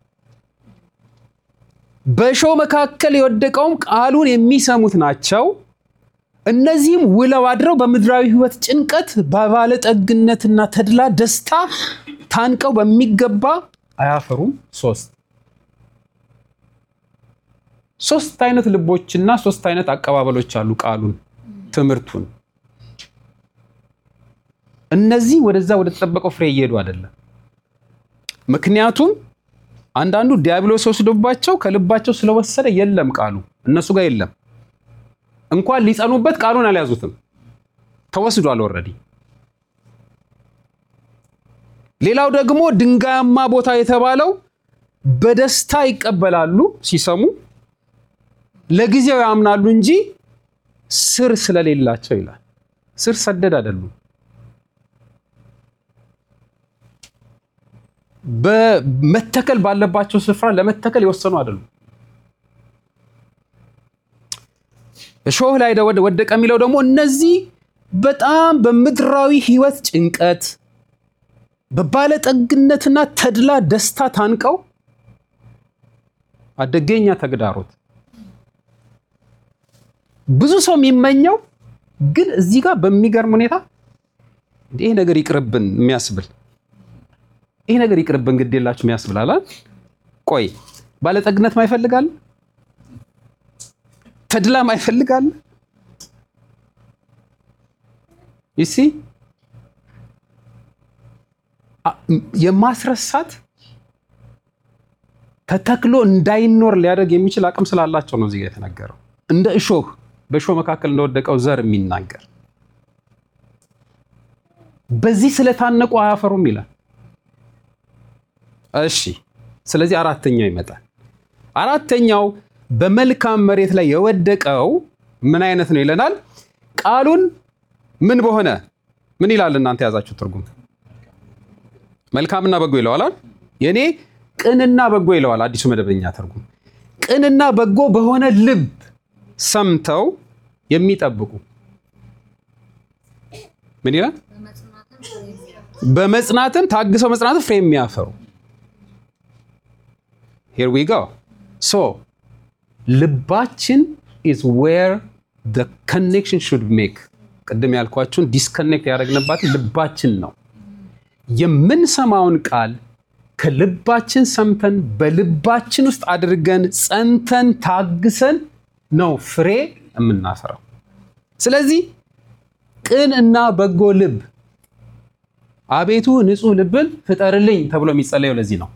በእሾህ መካከል የወደቀውም ቃሉን የሚሰሙት ናቸው። እነዚህም ውለው አድረው በምድራዊ ሕይወት ጭንቀት በባለጠግነትና ተድላ ደስታ ታንቀው በሚገባ አያፈሩም። ሶስት ሶስት አይነት ልቦችና ሶስት አይነት አቀባበሎች አሉ ቃሉን ትምህርቱን። እነዚህ ወደዛ ወደ ተጠበቀው ፍሬ እየሄዱ አይደለም። ምክንያቱም አንዳንዱ ዲያብሎስ ወስዶባቸው ከልባቸው ስለወሰደ የለም ቃሉ እነሱ ጋር የለም። እንኳን ሊጸኑበት ቃሉን አልያዙትም፣ ተወስዷል ኦልሬዲ። ሌላው ደግሞ ድንጋያማ ቦታ የተባለው በደስታ ይቀበላሉ ሲሰሙ፣ ለጊዜው ያምናሉ እንጂ ስር ስለሌላቸው ይላል። ስር ሰደድ አይደሉም። በመተከል ባለባቸው ስፍራ ለመተከል የወሰኑ አይደሉም። እሾህ ላይ ወደቀ የሚለው ደግሞ እነዚህ በጣም በምድራዊ ሕይወት ጭንቀት በባለጠግነትና ተድላ ደስታ ታንቀው አደገኛ ተግዳሮት ብዙ ሰው የሚመኘው ግን እዚህ ጋር በሚገርም ሁኔታ ይሄ ነገር ይቅርብን የሚያስብል ይሄ ነገር ይቅርብን ግድ የላችሁ የሚያስብል አላ ቆይ ባለጠግነት ማይፈልጋል ተድላ ማይፈልጋል ይሲ የማስረሳት ተተክሎ እንዳይኖር ሊያደርግ የሚችል አቅም ስላላቸው ነው እዚህ ጋ የተነገረው። እንደ እሾህ በእሾህ መካከል እንደወደቀው ዘር የሚናገር በዚህ ስለታነቁ አያፈሩም ይላል። እሺ፣ ስለዚህ አራተኛው ይመጣል። አራተኛው በመልካም መሬት ላይ የወደቀው ምን አይነት ነው ይለናል። ቃሉን ምን በሆነ ምን ይላል? እናንተ የያዛችሁ ትርጉም መልካምና በጎ ይለዋል። የኔ ቅንና በጎ ይለዋል አዲሱ መደበኛ ትርጉም። ቅንና በጎ በሆነ ልብ ሰምተው የሚጠብቁ ምን ይላል? በመጽናትም ታግሰው መጽናትም ፍሬ የሚያፈሩ ሄር ዊ ጎ ሶ ልባችን ኢዝ ዌር ዘ ኮኔክሽን ሹድ ሜክ ቅድም ያልኳችሁን ዲስኮኔክት ያደረግንባት ልባችን ነው። የምንሰማውን ቃል ከልባችን ሰምተን በልባችን ውስጥ አድርገን ጸንተን ታግሰን ነው ፍሬ የምናፈራው። ስለዚህ ቅን እና በጎ ልብ አቤቱ ንጹሕ ልብን ፍጠርልኝ ተብሎ የሚጸለየው ለዚህ ነው።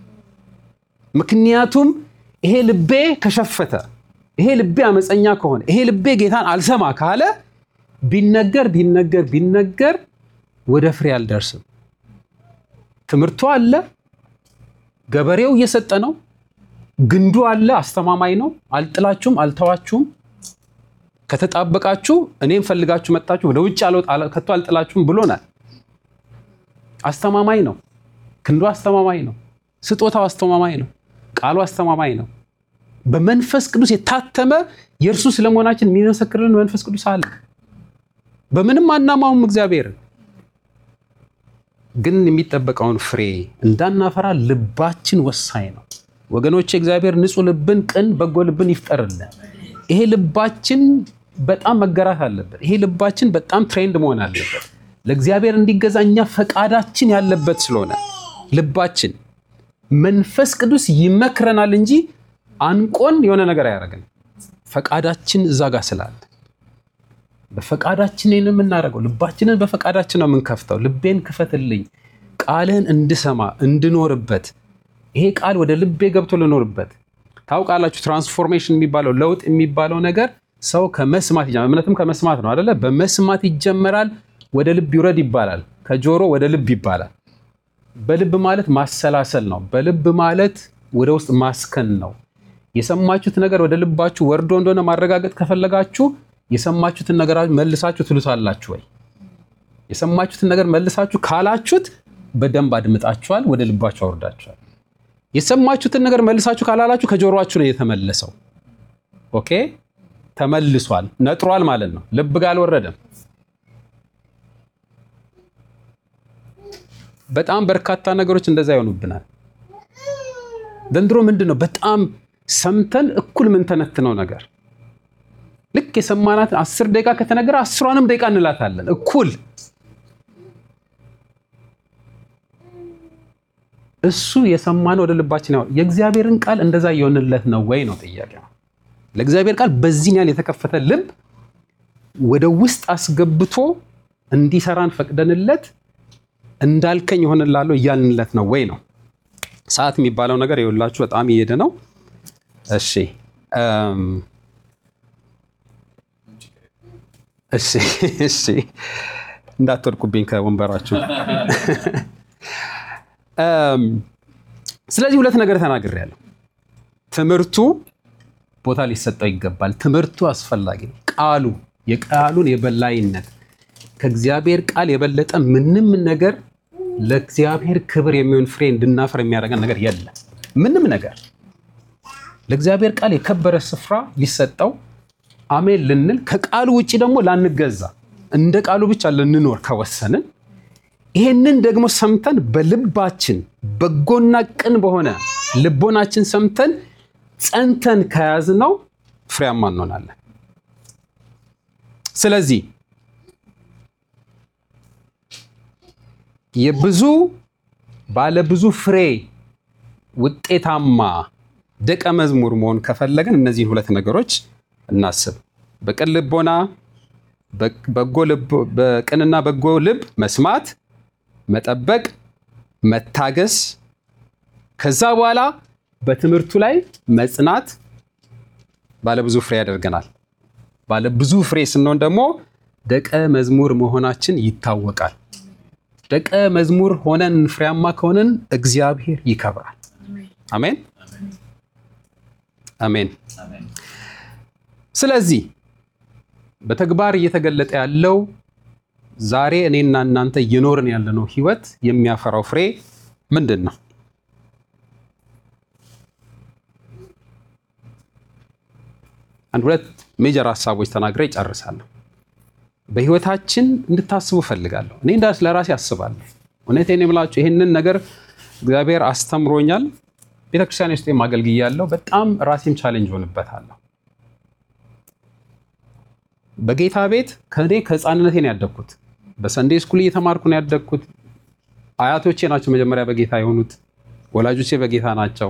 ምክንያቱም ይሄ ልቤ ከሸፈተ፣ ይሄ ልቤ አመፀኛ ከሆነ፣ ይሄ ልቤ ጌታን አልሰማ ካለ ቢነገር ቢነገር ቢነገር ወደ ፍሬ አልደርስም። ትምህርቱ አለ፣ ገበሬው እየሰጠ ነው፣ ግንዱ አለ፣ አስተማማኝ ነው። አልጥላችሁም፣ አልተዋችሁም። ከተጣበቃችሁ እኔም ፈልጋችሁ መጣችሁ፣ ወደ ውጭ ከቶ አልጥላችሁም ብሎናል። አስተማማኝ ነው፣ ክንዱ አስተማማኝ ነው፣ ስጦታው አስተማማኝ ነው፣ ቃሉ አስተማማኝ ነው። በመንፈስ ቅዱስ የታተመ የእርሱ ስለመሆናችን የሚመሰክርልን መንፈስ ቅዱስ አለ። በምንም አናማውም እግዚአብሔርን ግን የሚጠበቀውን ፍሬ እንዳናፈራ ልባችን ወሳኝ ነው ወገኖች። እግዚአብሔር ንጹሕ ልብን፣ ቅን በጎ ልብን ይፍጠርልን። ይሄ ልባችን በጣም መገራት አለበት። ይሄ ልባችን በጣም ትሬንድ መሆን አለበት ለእግዚአብሔር እንዲገዛ እኛ ፈቃዳችን ያለበት ስለሆነ ልባችን መንፈስ ቅዱስ ይመክረናል እንጂ አንቆን የሆነ ነገር አያደርገን። ፈቃዳችን እዛ ጋር ስላለ በፈቃዳችን ነው የምናደርገው። ልባችንን በፈቃዳችን ነው የምንከፍተው። ልቤን ክፈትልኝ፣ ቃልህን እንድሰማ እንድኖርበት፣ ይሄ ቃል ወደ ልቤ ገብቶ ልኖርበት። ታውቃላችሁ፣ ትራንስፎርሜሽን የሚባለው ለውጥ የሚባለው ነገር ሰው ከመስማት ይጀምራል። እምነትም ከመስማት ነው አደለ? በመስማት ይጀመራል፣ ወደ ልብ ይውረድ ይባላል። ከጆሮ ወደ ልብ ይባላል። በልብ ማለት ማሰላሰል ነው። በልብ ማለት ወደ ውስጥ ማስከን ነው። የሰማችሁት ነገር ወደ ልባችሁ ወርዶ እንደሆነ ማረጋገጥ ከፈለጋችሁ የሰማችሁትን ነገር መልሳችሁ ትሉታላችሁ ወይ? የሰማችሁትን ነገር መልሳችሁ ካላችሁት በደንብ አድምጣችኋል፣ ወደ ልባችሁ አውርዳችኋል። የሰማችሁትን ነገር መልሳችሁ ካላላችሁ ከጆሮአችሁ ነው የተመለሰው። ኦኬ፣ ተመልሷል፣ ነጥሯል ማለት ነው። ልብ ጋር አልወረደም። በጣም በርካታ ነገሮች እንደዛ ይሆኑብናል። ዘንድሮ ምንድን ነው በጣም ሰምተን እኩል የምንተነትነው ነገር ልክ የሰማናትን አስር ደቂቃ ከተነገረ አስሯንም ደቂቃ እንላታለን እኩል። እሱ የሰማነው ወደ ልባችን ያው የእግዚአብሔርን ቃል እንደዛ እየሆንለት ነው ወይ ነው ጥያቄ። ለእግዚአብሔር ቃል በዚህን ያህል የተከፈተ ልብ ወደ ውስጥ አስገብቶ እንዲሰራን ፈቅደንለት እንዳልከኝ ይሆንላለሁ እያልንለት ነው ወይ ነው። ሰዓት የሚባለው ነገር የሁላችሁ በጣም እየሄደ ነው። እሺ እሺ እሺ፣ እንዳትወድቁብኝ ከወንበራችሁ። ስለዚህ ሁለት ነገር ተናግሬያለሁ። ትምህርቱ ቦታ ሊሰጠው ይገባል። ትምህርቱ አስፈላጊ ነው። ቃሉ የቃሉን የበላይነት ከእግዚአብሔር ቃል የበለጠ ምንም ነገር ለእግዚአብሔር ክብር የሚሆን ፍሬ እንድናፈር የሚያደርገን ነገር የለም። ምንም ነገር ለእግዚአብሔር ቃል የከበረ ስፍራ ሊሰጠው አሜን ልንል ከቃሉ ውጭ ደግሞ ላንገዛ እንደ ቃሉ ብቻ ልንኖር ከወሰንን ይሄንን ደግሞ ሰምተን በልባችን በጎና ቅን በሆነ ልቦናችን ሰምተን ጸንተን ከያዝነው ፍሬያማ እንሆናለን። ስለዚህ የብዙ ባለብዙ ፍሬ ውጤታማ ደቀ መዝሙር መሆን ከፈለግን እነዚህን ሁለት ነገሮች እናስብ። በቅን ልቦና በቅንና በጎ ልብ መስማት፣ መጠበቅ፣ መታገስ፣ ከዛ በኋላ በትምህርቱ ላይ መጽናት ባለብዙ ፍሬ ያደርገናል። ባለብዙ ፍሬ ስንሆን ደግሞ ደቀ መዝሙር መሆናችን ይታወቃል። ደቀ መዝሙር ሆነን ፍሬያማ ከሆነን እግዚአብሔር ይከብራል። አሜን አሜን። ስለዚህ በተግባር እየተገለጠ ያለው ዛሬ እኔና እናንተ እየኖርን ያለነው ህይወት የሚያፈራው ፍሬ ምንድን ነው? አንድ ሁለት ሜጀር ሀሳቦች ተናግሬ ይጨርሳለሁ። በህይወታችን እንድታስቡ እፈልጋለሁ። እኔ እንዳስ ለራሴ አስባለሁ። እውነቴን የምላችሁ ይህንን ነገር እግዚአብሔር አስተምሮኛል። ቤተክርስቲያን ውስጥ አገልግያለሁ። በጣም ራሴም ቻሌንጅ ሆንበታለሁ። በጌታ ቤት ከእኔ ከህፃንነቴ ነው ያደግኩት። በሰንዴ ስኩል እየተማርኩ ነው ያደግኩት። አያቶቼ ናቸው መጀመሪያ በጌታ የሆኑት። ወላጆቼ በጌታ ናቸው።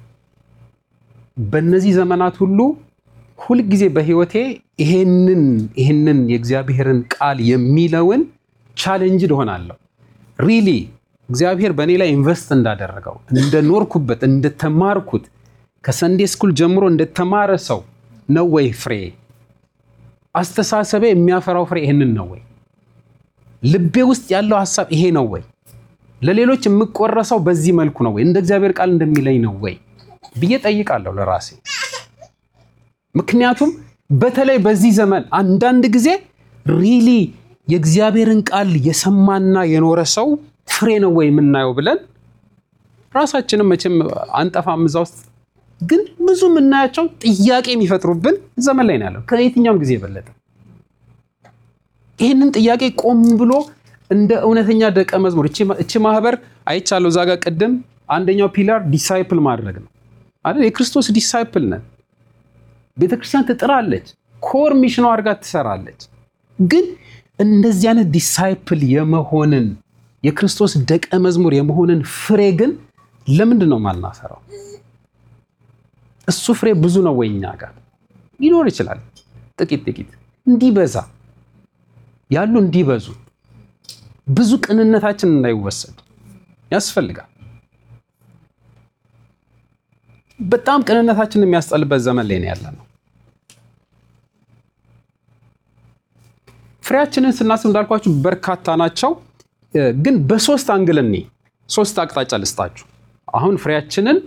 በእነዚህ ዘመናት ሁሉ ሁልጊዜ በህይወቴ ይሄንን ይሄንን የእግዚአብሔርን ቃል የሚለውን ቻሌንጅድ እሆናለሁ። ሪሊ እግዚአብሔር በእኔ ላይ ኢንቨስት እንዳደረገው እንደኖርኩበት፣ እንደተማርኩት ከሰንዴ ስኩል ጀምሮ እንደተማረ ሰው ነው ወይ ፍሬ አስተሳሰቤ የሚያፈራው ፍሬ ይህንን ነው ወይ? ልቤ ውስጥ ያለው ሀሳብ ይሄ ነው ወይ? ለሌሎች የምቆረሰው በዚህ መልኩ ነው ወይ? እንደ እግዚአብሔር ቃል እንደሚለኝ ነው ወይ ብዬ ጠይቃለሁ ለራሴ። ምክንያቱም በተለይ በዚህ ዘመን አንዳንድ ጊዜ ሪሊ የእግዚአብሔርን ቃል የሰማና የኖረ ሰው ፍሬ ነው ወይ የምናየው ብለን ራሳችንም መቼም አንጠፋም እዛ ውስጥ ግን ብዙ የምናያቸው ጥያቄ የሚፈጥሩብን ዘመን ላይ ነው ያለው፣ ከየትኛውም ጊዜ የበለጠ። ይህንን ጥያቄ ቆም ብሎ እንደ እውነተኛ ደቀ መዝሙር እቺ ማህበር አይቻለሁ እዛ ጋር ቅድም አንደኛው ፒላር ዲሳይፕል ማድረግ ነው አይደል? የክርስቶስ ዲሳይፕል ነን። ቤተክርስቲያን ትጥራለች፣ ኮር ሚሽኗ አድርጋ ትሰራለች። ግን እንደዚህ አይነት ዲሳይፕል የመሆንን የክርስቶስ ደቀ መዝሙር የመሆንን ፍሬ ግን ለምንድን ነው ማናፈራው? እሱ ፍሬ ብዙ ነው ወይ እኛ ጋር ሊኖር ይችላል። ጥቂት ጥቂት እንዲበዛ ያሉ እንዲበዙ ብዙ ቅንነታችን እንዳይወሰድ ያስፈልጋል። በጣም ቅንነታችን የሚያስጠልበት ዘመን ላይ ነው ያለነው። ፍሬያችንን ስናስብ እንዳልኳችሁ በርካታ ናቸው። ግን በሶስት አንግል እኔ ሶስት አቅጣጫ ልስጣችሁ። አሁን ፍሬያችንን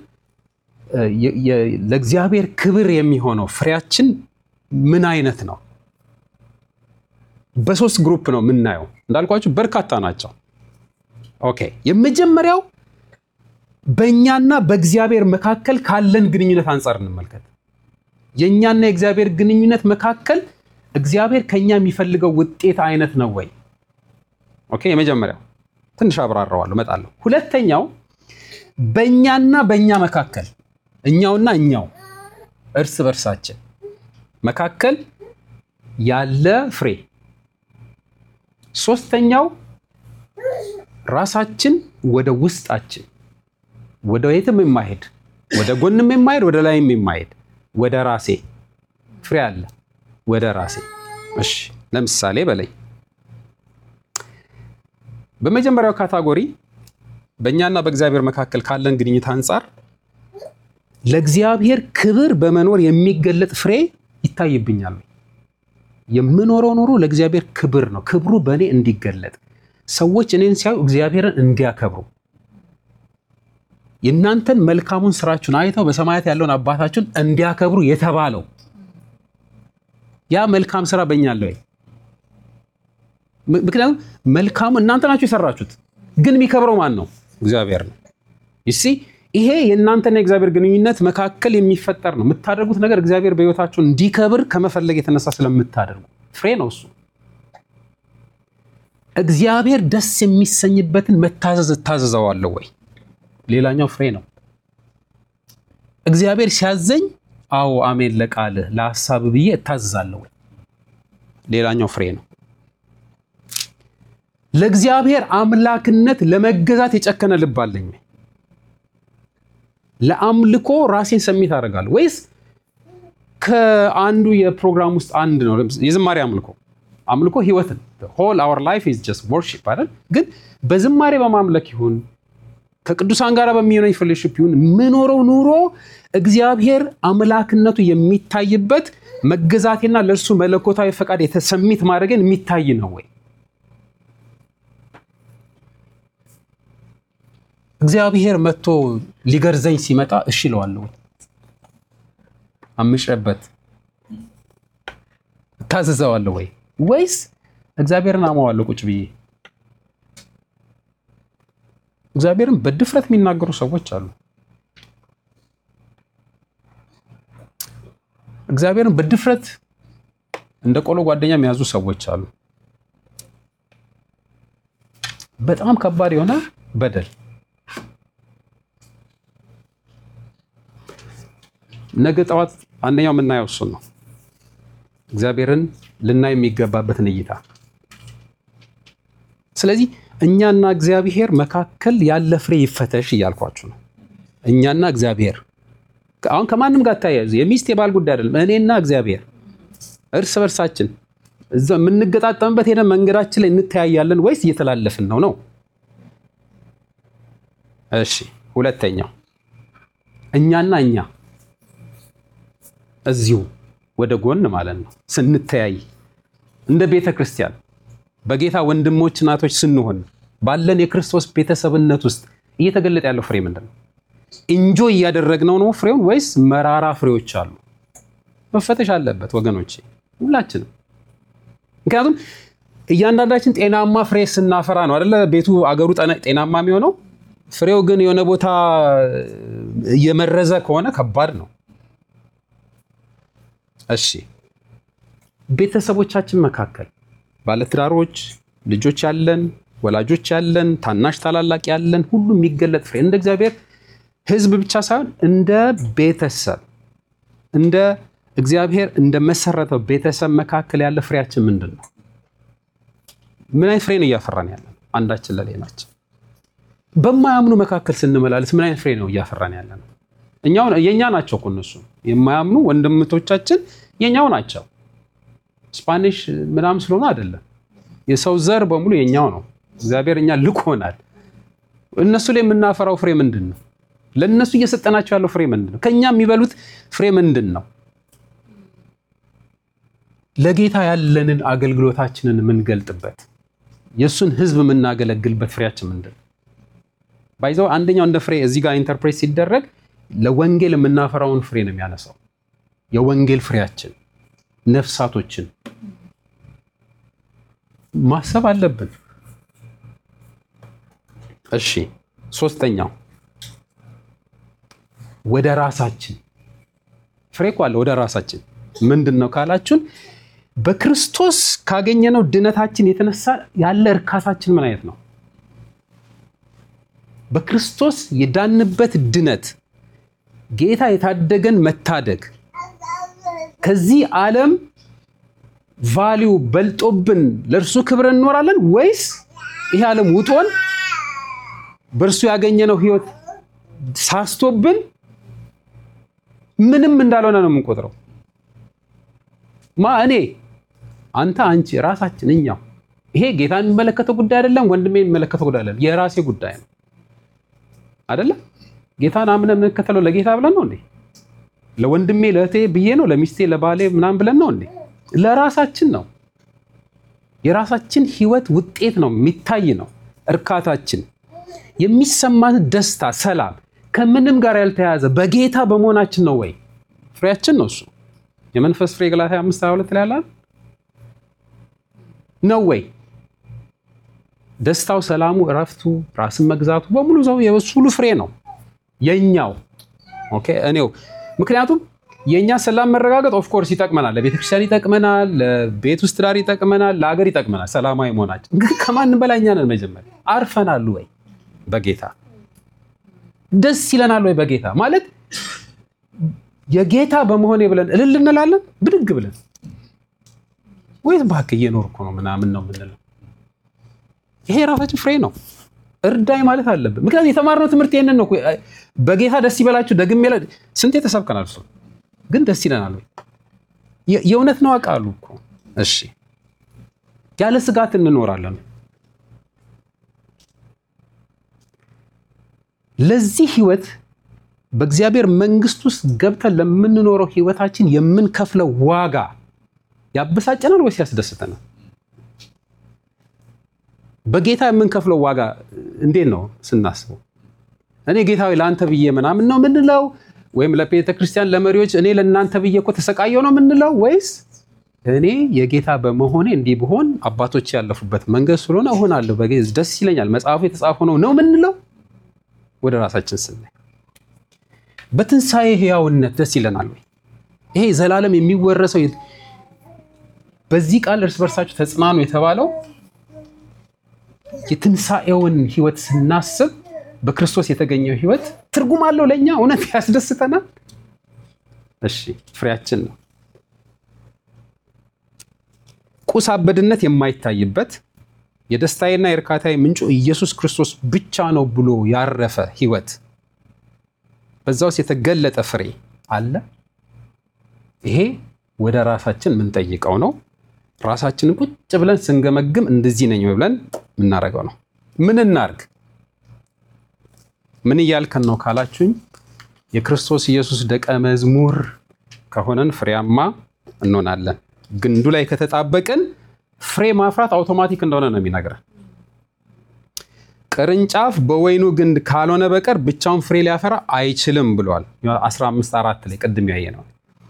ለእግዚአብሔር ክብር የሚሆነው ፍሬያችን ምን አይነት ነው? በሶስት ግሩፕ ነው የምናየው። እንዳልኳችሁ በርካታ ናቸው። ኦኬ፣ የመጀመሪያው በእኛና በእግዚአብሔር መካከል ካለን ግንኙነት አንጻር እንመልከት። የእኛና የእግዚአብሔር ግንኙነት መካከል እግዚአብሔር ከኛ የሚፈልገው ውጤት አይነት ነው ወይ? ኦኬ፣ የመጀመሪያው ትንሽ አብራራዋለሁ፣ እመጣለሁ። ሁለተኛው በእኛና በእኛ መካከል እኛውና እኛው እርስ በርሳችን መካከል ያለ ፍሬ። ሶስተኛው ራሳችን ወደ ውስጣችን ወደ የትም የማይሄድ ወደ ጎንም የማይሄድ ወደ ላይም የማይሄድ ወደ ራሴ ፍሬ አለ ወደ ራሴ። እሺ ለምሳሌ በለኝ። በመጀመሪያው ካታጎሪ በእኛና በእግዚአብሔር መካከል ካለን ግንኙነት አንጻር ለእግዚአብሔር ክብር በመኖር የሚገለጥ ፍሬ ይታይብኛል። የምኖረው ኑሮ ለእግዚአብሔር ክብር ነው። ክብሩ በእኔ እንዲገለጥ ሰዎች እኔን ሲያዩ እግዚአብሔርን እንዲያከብሩ የእናንተን መልካሙን ስራችሁን አይተው በሰማያት ያለውን አባታችሁን እንዲያከብሩ የተባለው ያ መልካም ስራ በእኛ አለ ወይ? ምክንያቱም መልካሙ እናንተ ናችሁ የሰራችሁት፣ ግን የሚከብረው ማን ነው? እግዚአብሔር ነው። ይሲ ይሄ የእናንተና የእግዚአብሔር ግንኙነት መካከል የሚፈጠር ነው። የምታደርጉት ነገር እግዚአብሔር በሕይወታችሁ እንዲከብር ከመፈለግ የተነሳ ስለምታደርጉ ፍሬ ነው እሱ። እግዚአብሔር ደስ የሚሰኝበትን መታዘዝ እታዘዘዋለሁ ወይ? ሌላኛው ፍሬ ነው። እግዚአብሔር ሲያዘኝ አዎ አሜን ለቃልህ ለሀሳብ ብዬ እታዘዛለሁ ወይ? ሌላኛው ፍሬ ነው። ለእግዚአብሔር አምላክነት ለመገዛት የጨከነ ልብ አለኝ ወይ? ለአምልኮ ራሴን ሰሚት አደርጋለሁ ወይስ ከአንዱ የፕሮግራም ውስጥ አንድ ነው? የዝማሬ አምልኮ አምልኮ ህይወትን ሆል አወር ላይፍ ኢዝ ጀስት ወርሺፕ አይደል? ግን በዝማሬ በማምለክ ይሁን ከቅዱሳን ጋር በሚሆነኝ ፌሎሺፕ ይሁን ምኖረው ኑሮ እግዚአብሔር አምላክነቱ የሚታይበት መገዛቴና ለእርሱ መለኮታዊ ፈቃድ የተሰሚት ማድረግን የሚታይ ነው ወይ? እግዚአብሔር መጥቶ ሊገርዘኝ ሲመጣ እሺ እለዋለሁ ወይ? አምጬበት እታዘዘዋለሁ ወይ? ወይስ እግዚአብሔርን አማዋለሁ ቁጭ ብዬ? እግዚአብሔርን በድፍረት የሚናገሩ ሰዎች አሉ። እግዚአብሔርን በድፍረት እንደ ቆሎ ጓደኛ የሚያዙ ሰዎች አሉ። በጣም ከባድ የሆነ በደል ነገ ጠዋት አንደኛው የምናየው እሱን ነው። እግዚአብሔርን ልናይ የሚገባበትን እይታ። ስለዚህ እኛና እግዚአብሔር መካከል ያለ ፍሬ ይፈተሽ እያልኳችሁ ነው። እኛና እግዚአብሔር አሁን ከማንም ጋር ታያዙ የሚስት የባል ጉዳይ አይደለም። እኔና እግዚአብሔር እርስ በርሳችን እዛ የምንገጣጠምበት ሄደን መንገዳችን ላይ እንተያያለን ወይስ እየተላለፍን ነው ነው? እሺ ሁለተኛው እኛና እኛ እዚሁ ወደ ጎን ማለት ነው ስንተያይ እንደ ቤተ ክርስቲያን በጌታ ወንድሞች እናቶች ስንሆን ባለን የክርስቶስ ቤተሰብነት ውስጥ እየተገለጠ ያለው ፍሬ ምንድን ነው? ኢንጆይ እያደረግነው ነው ፍሬውን ወይስ መራራ ፍሬዎች አሉ? መፈተሽ አለበት ወገኖቼ፣ ሁላችንም። ምክንያቱም እያንዳንዳችን ጤናማ ፍሬ ስናፈራ ነው አይደለ ቤቱ አገሩ ጤናማ የሚሆነው። ፍሬው ግን የሆነ ቦታ እየመረዘ ከሆነ ከባድ ነው። እሺ ቤተሰቦቻችን መካከል ባለትዳሮች፣ ልጆች ያለን፣ ወላጆች ያለን፣ ታናሽ ታላላቅ ያለን ሁሉ የሚገለጥ ፍሬ እንደ እግዚአብሔር ሕዝብ ብቻ ሳይሆን እንደ ቤተሰብ እንደ እግዚአብሔር እንደ መሰረተው ቤተሰብ መካከል ያለ ፍሬያችን ምንድን ነው? ምን አይነት ፍሬ ነው እያፈራን ያለን? አንዳችን ለሌላችን በማያምኑ መካከል ስንመላለስ ምን አይነት ፍሬ ነው እያፈራን ያለ ነው? እኛው የኛ ናቸው እኮ እነሱ የማያምኑ ወንድምቶቻችን የኛው ናቸው። ስፓኒሽ ምናምን ስለሆነ አይደለም። የሰው ዘር በሙሉ የኛው ነው። እግዚአብሔር እኛ ልኮናል። እነሱ ላይ የምናፈራው ፍሬ ምንድን ነው? ለእነሱ እየሰጠናቸው ያለው ፍሬ ምንድን ነው? ከእኛ የሚበሉት ፍሬ ምንድን ነው? ለጌታ ያለንን አገልግሎታችንን የምንገልጥበት የእሱን ሕዝብ የምናገለግልበት ፍሬያችን ምንድን ነው? ባይዘው አንደኛው እንደ ፍሬ እዚህ ጋር ኢንተርፕሬት ሲደረግ ለወንጌል የምናፈራውን ፍሬ ነው የሚያነሳው። የወንጌል ፍሬያችን ነፍሳቶችን ማሰብ አለብን። እሺ ሶስተኛው ወደ ራሳችን ፍሬ እኮ አለ። ወደ ራሳችን ምንድን ነው ካላችሁን፣ በክርስቶስ ካገኘነው ድነታችን የተነሳ ያለ እርካታችን ምን አይነት ነው? በክርስቶስ የዳንበት ድነት ጌታ የታደገን መታደግ ከዚህ ዓለም ቫሊዩ በልጦብን ለእርሱ ክብር እንኖራለን ወይስ ይሄ ዓለም ውጦን በእርሱ ያገኘነው ሕይወት ሳስቶብን ምንም እንዳልሆነ ነው የምንቆጥረው? ማ እኔ፣ አንተ፣ አንቺ፣ ራሳችን፣ እኛው። ይሄ ጌታ የሚመለከተው ጉዳይ አይደለም። ወንድሜ የሚመለከተው ጉዳይ አይደለም። የራሴ ጉዳይ ነው አይደለም። ጌታን አምነን የምንከተለው ለጌታ ብለን ነው እንዴ? ለወንድሜ ለእህቴ ብዬ ነው? ለሚስቴ ለባሌ ምናምን ብለን ነው እንዴ? ለራሳችን ነው። የራሳችን ህይወት ውጤት ነው፣ የሚታይ ነው። እርካታችን፣ የሚሰማን ደስታ፣ ሰላም ከምንም ጋር ያልተያያዘ በጌታ በመሆናችን ነው ወይ? ፍሬያችን ነው እሱ። የመንፈስ ፍሬ ገላትያ 5 22 ላይ ያለ ነው ወይ? ደስታው፣ ሰላሙ፣ እረፍቱ፣ ራስን መግዛቱ በሙሉ ሰው የእሱ ሁሉ ፍሬ ነው የኛው። ኦኬ እኔው ምክንያቱም የእኛ ሰላም መረጋገጥ ኦፍኮርስ ይጠቅመናል፣ ለቤተክርስቲያን ይጠቅመናል፣ ለቤት ውስጥ ዳር ይጠቅመናል፣ ለሀገር ይጠቅመናል። ሰላማዊ መሆናችን ግን ከማንም በላይ እኛ ነን። መጀመሪያ አርፈናል ወይ በጌታ ደስ ይለናል ወይ በጌታ ማለት የጌታ በመሆኔ ብለን እልል እንላለን ብድግ ብለን ወይስ እባክህ እየኖርኩ ነው ምናምን ነው የምንለው? ይሄ የራሳችን ፍሬ ነው። እርዳኝ ማለት አለብን። ምክንያቱም የተማርነው ትምህርት ይሄንን ነው። በጌታ ደስ ይበላችሁ ደግሜ ስንቴ ተሰብከናል። እሱ ግን ደስ ይለናል ወይ? የእውነት ነው አውቃሉ እኮ እሺ፣ ያለ ስጋት እንኖራለን። ለዚህ ህይወት በእግዚአብሔር መንግስት ውስጥ ገብተን ለምንኖረው ህይወታችን የምንከፍለው ዋጋ ያበሳጨናል ወይስ ያስደስተናል? በጌታ የምንከፍለው ዋጋ እንዴት ነው ስናስበው? እኔ ጌታዊ ለአንተ ብዬ ምናምን ነው የምንለው ወይም ለቤተ ክርስቲያን ለመሪዎች እኔ ለእናንተ ብዬ እኮ ተሰቃየው ነው የምንለው ወይስ እኔ የጌታ በመሆኔ እንዲህ ብሆን አባቶች ያለፉበት መንገድ ስለሆነ እሆናለሁ ደስ ይለኛል መጽሐፉ የተጻፈው ነው ነው የምንለው? ወደ ራሳችን ስናይ በትንሣኤ ህያውነት ደስ ይለናል ወይ? ይሄ ዘላለም የሚወረሰው በዚህ ቃል እርስ በርሳችሁ ተጽናኑ የተባለው የትንሣኤውን ህይወት ስናስብ በክርስቶስ የተገኘው ህይወት ትርጉም አለው ለእኛ እውነት ያስደስተናል። እሺ ፍሬያችን ነው። ቁስ አበድነት የማይታይበት የደስታዬና የእርካታዬ ምንጩ ኢየሱስ ክርስቶስ ብቻ ነው ብሎ ያረፈ ህይወት በዛ ውስጥ የተገለጠ ፍሬ አለ። ይሄ ወደ ራሳችን የምንጠይቀው ነው። ራሳችንን ቁጭ ብለን ስንገመግም እንደዚህ ነኝ ብለን የምናደርገው ነው። ምን እናርግ? ምን እያልከን ነው ካላችሁኝ፣ የክርስቶስ ኢየሱስ ደቀ መዝሙር ከሆነን ፍሬያማ እንሆናለን። ግንዱ ላይ ከተጣበቅን ፍሬ ማፍራት አውቶማቲክ እንደሆነ ነው የሚነግረን። ቅርንጫፍ በወይኑ ግንድ ካልሆነ በቀር ብቻውን ፍሬ ሊያፈራ አይችልም ብሏል። 15 አራት ላይ ቅድም ያየ ነው።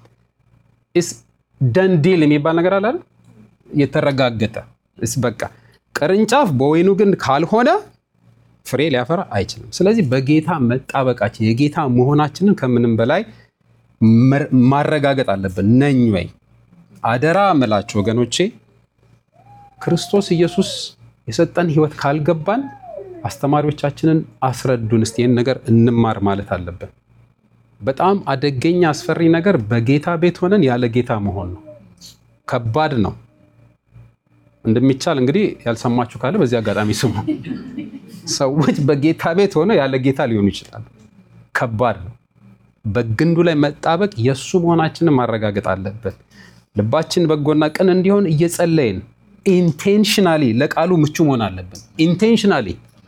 ደንዲል የሚባል ነገር አለ የተረጋገጠ በቃ ቅርንጫፍ በወይኑ ግንድ ካልሆነ ፍሬ ሊያፈራ አይችልም። ስለዚህ በጌታ መጣበቃችን የጌታ መሆናችንን ከምንም በላይ ማረጋገጥ አለብን። ነኝ ወይ? አደራ እምላችሁ ወገኖቼ ክርስቶስ ኢየሱስ የሰጠን ሕይወት ካልገባን አስተማሪዎቻችንን አስረዱን፣ እስቲ ይህን ነገር እንማር ማለት አለብን። በጣም አደገኛ አስፈሪ ነገር በጌታ ቤት ሆነን ያለ ጌታ መሆን ነው። ከባድ ነው። እንደሚቻል እንግዲህ ያልሰማችሁ ካለ በዚህ አጋጣሚ ስሙ። ሰዎች በጌታ ቤት ሆነው ያለ ጌታ ሊሆኑ ይችላሉ። ከባድ ነው። በግንዱ ላይ መጣበቅ የእሱ መሆናችንን ማረጋገጥ አለበት። ልባችን በጎና ቅን እንዲሆን እየጸለይን ኢንቴንሽናሊ ለቃሉ ምቹ መሆን አለብን። ኢንቴንሽናሊ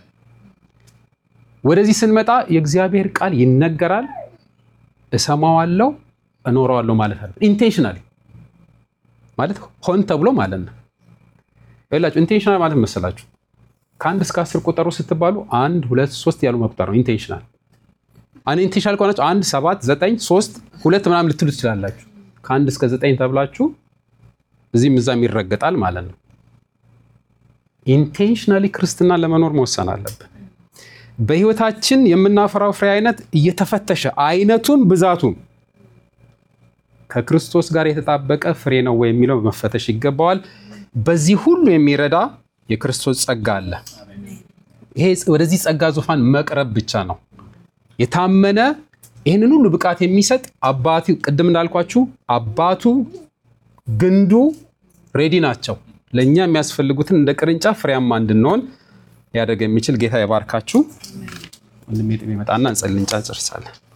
ወደዚህ ስንመጣ የእግዚአብሔር ቃል ይነገራል፣ እሰማዋለሁ፣ እኖረዋለሁ ማለት አለ። ኢንቴንሽናሊ ማለት ሆን ተብሎ ማለት ነው። ይላችሁ ኢንቴንሽናል ማለት መሰላችሁ ከአንድ እስከ አስር ቁጠሩ ስትባሉ አንድ ሁለት ሶስት ያሉ መቁጠር ነው ኢንቴንሽናል። አን ኢንቴንሽናል ከሆናችሁ አንድ ሰባት ዘጠኝ ሶስት ሁለት ምናምን ልትሉ ትችላላችሁ። ከአንድ እስከ ዘጠኝ ተብላችሁ እዚህም እዛም ይረገጣል ማለት ነው። ኢንቴንሽናሊ ክርስትና ለመኖር መወሰን አለብን። በህይወታችን የምናፈራው ፍሬ አይነት እየተፈተሸ አይነቱም ብዛቱም ከክርስቶስ ጋር የተጣበቀ ፍሬ ነው ወይ የሚለው መፈተሽ ይገባዋል። በዚህ ሁሉ የሚረዳ የክርስቶስ ጸጋ አለ። ይሄ ወደዚህ ጸጋ ዙፋን መቅረብ ብቻ ነው። የታመነ ይህንን ሁሉ ብቃት የሚሰጥ አባቱ ቅድም እንዳልኳችሁ አባቱ ግንዱ ሬዲ ናቸው። ለእኛ የሚያስፈልጉትን እንደ ቅርንጫፍ ፍሬያማ እንድንሆን ሊያደርግ የሚችል ጌታ የባርካችሁ። ወንድሜ ጥሜ መጣና እንጸልይ፣ እንጨርሳለን።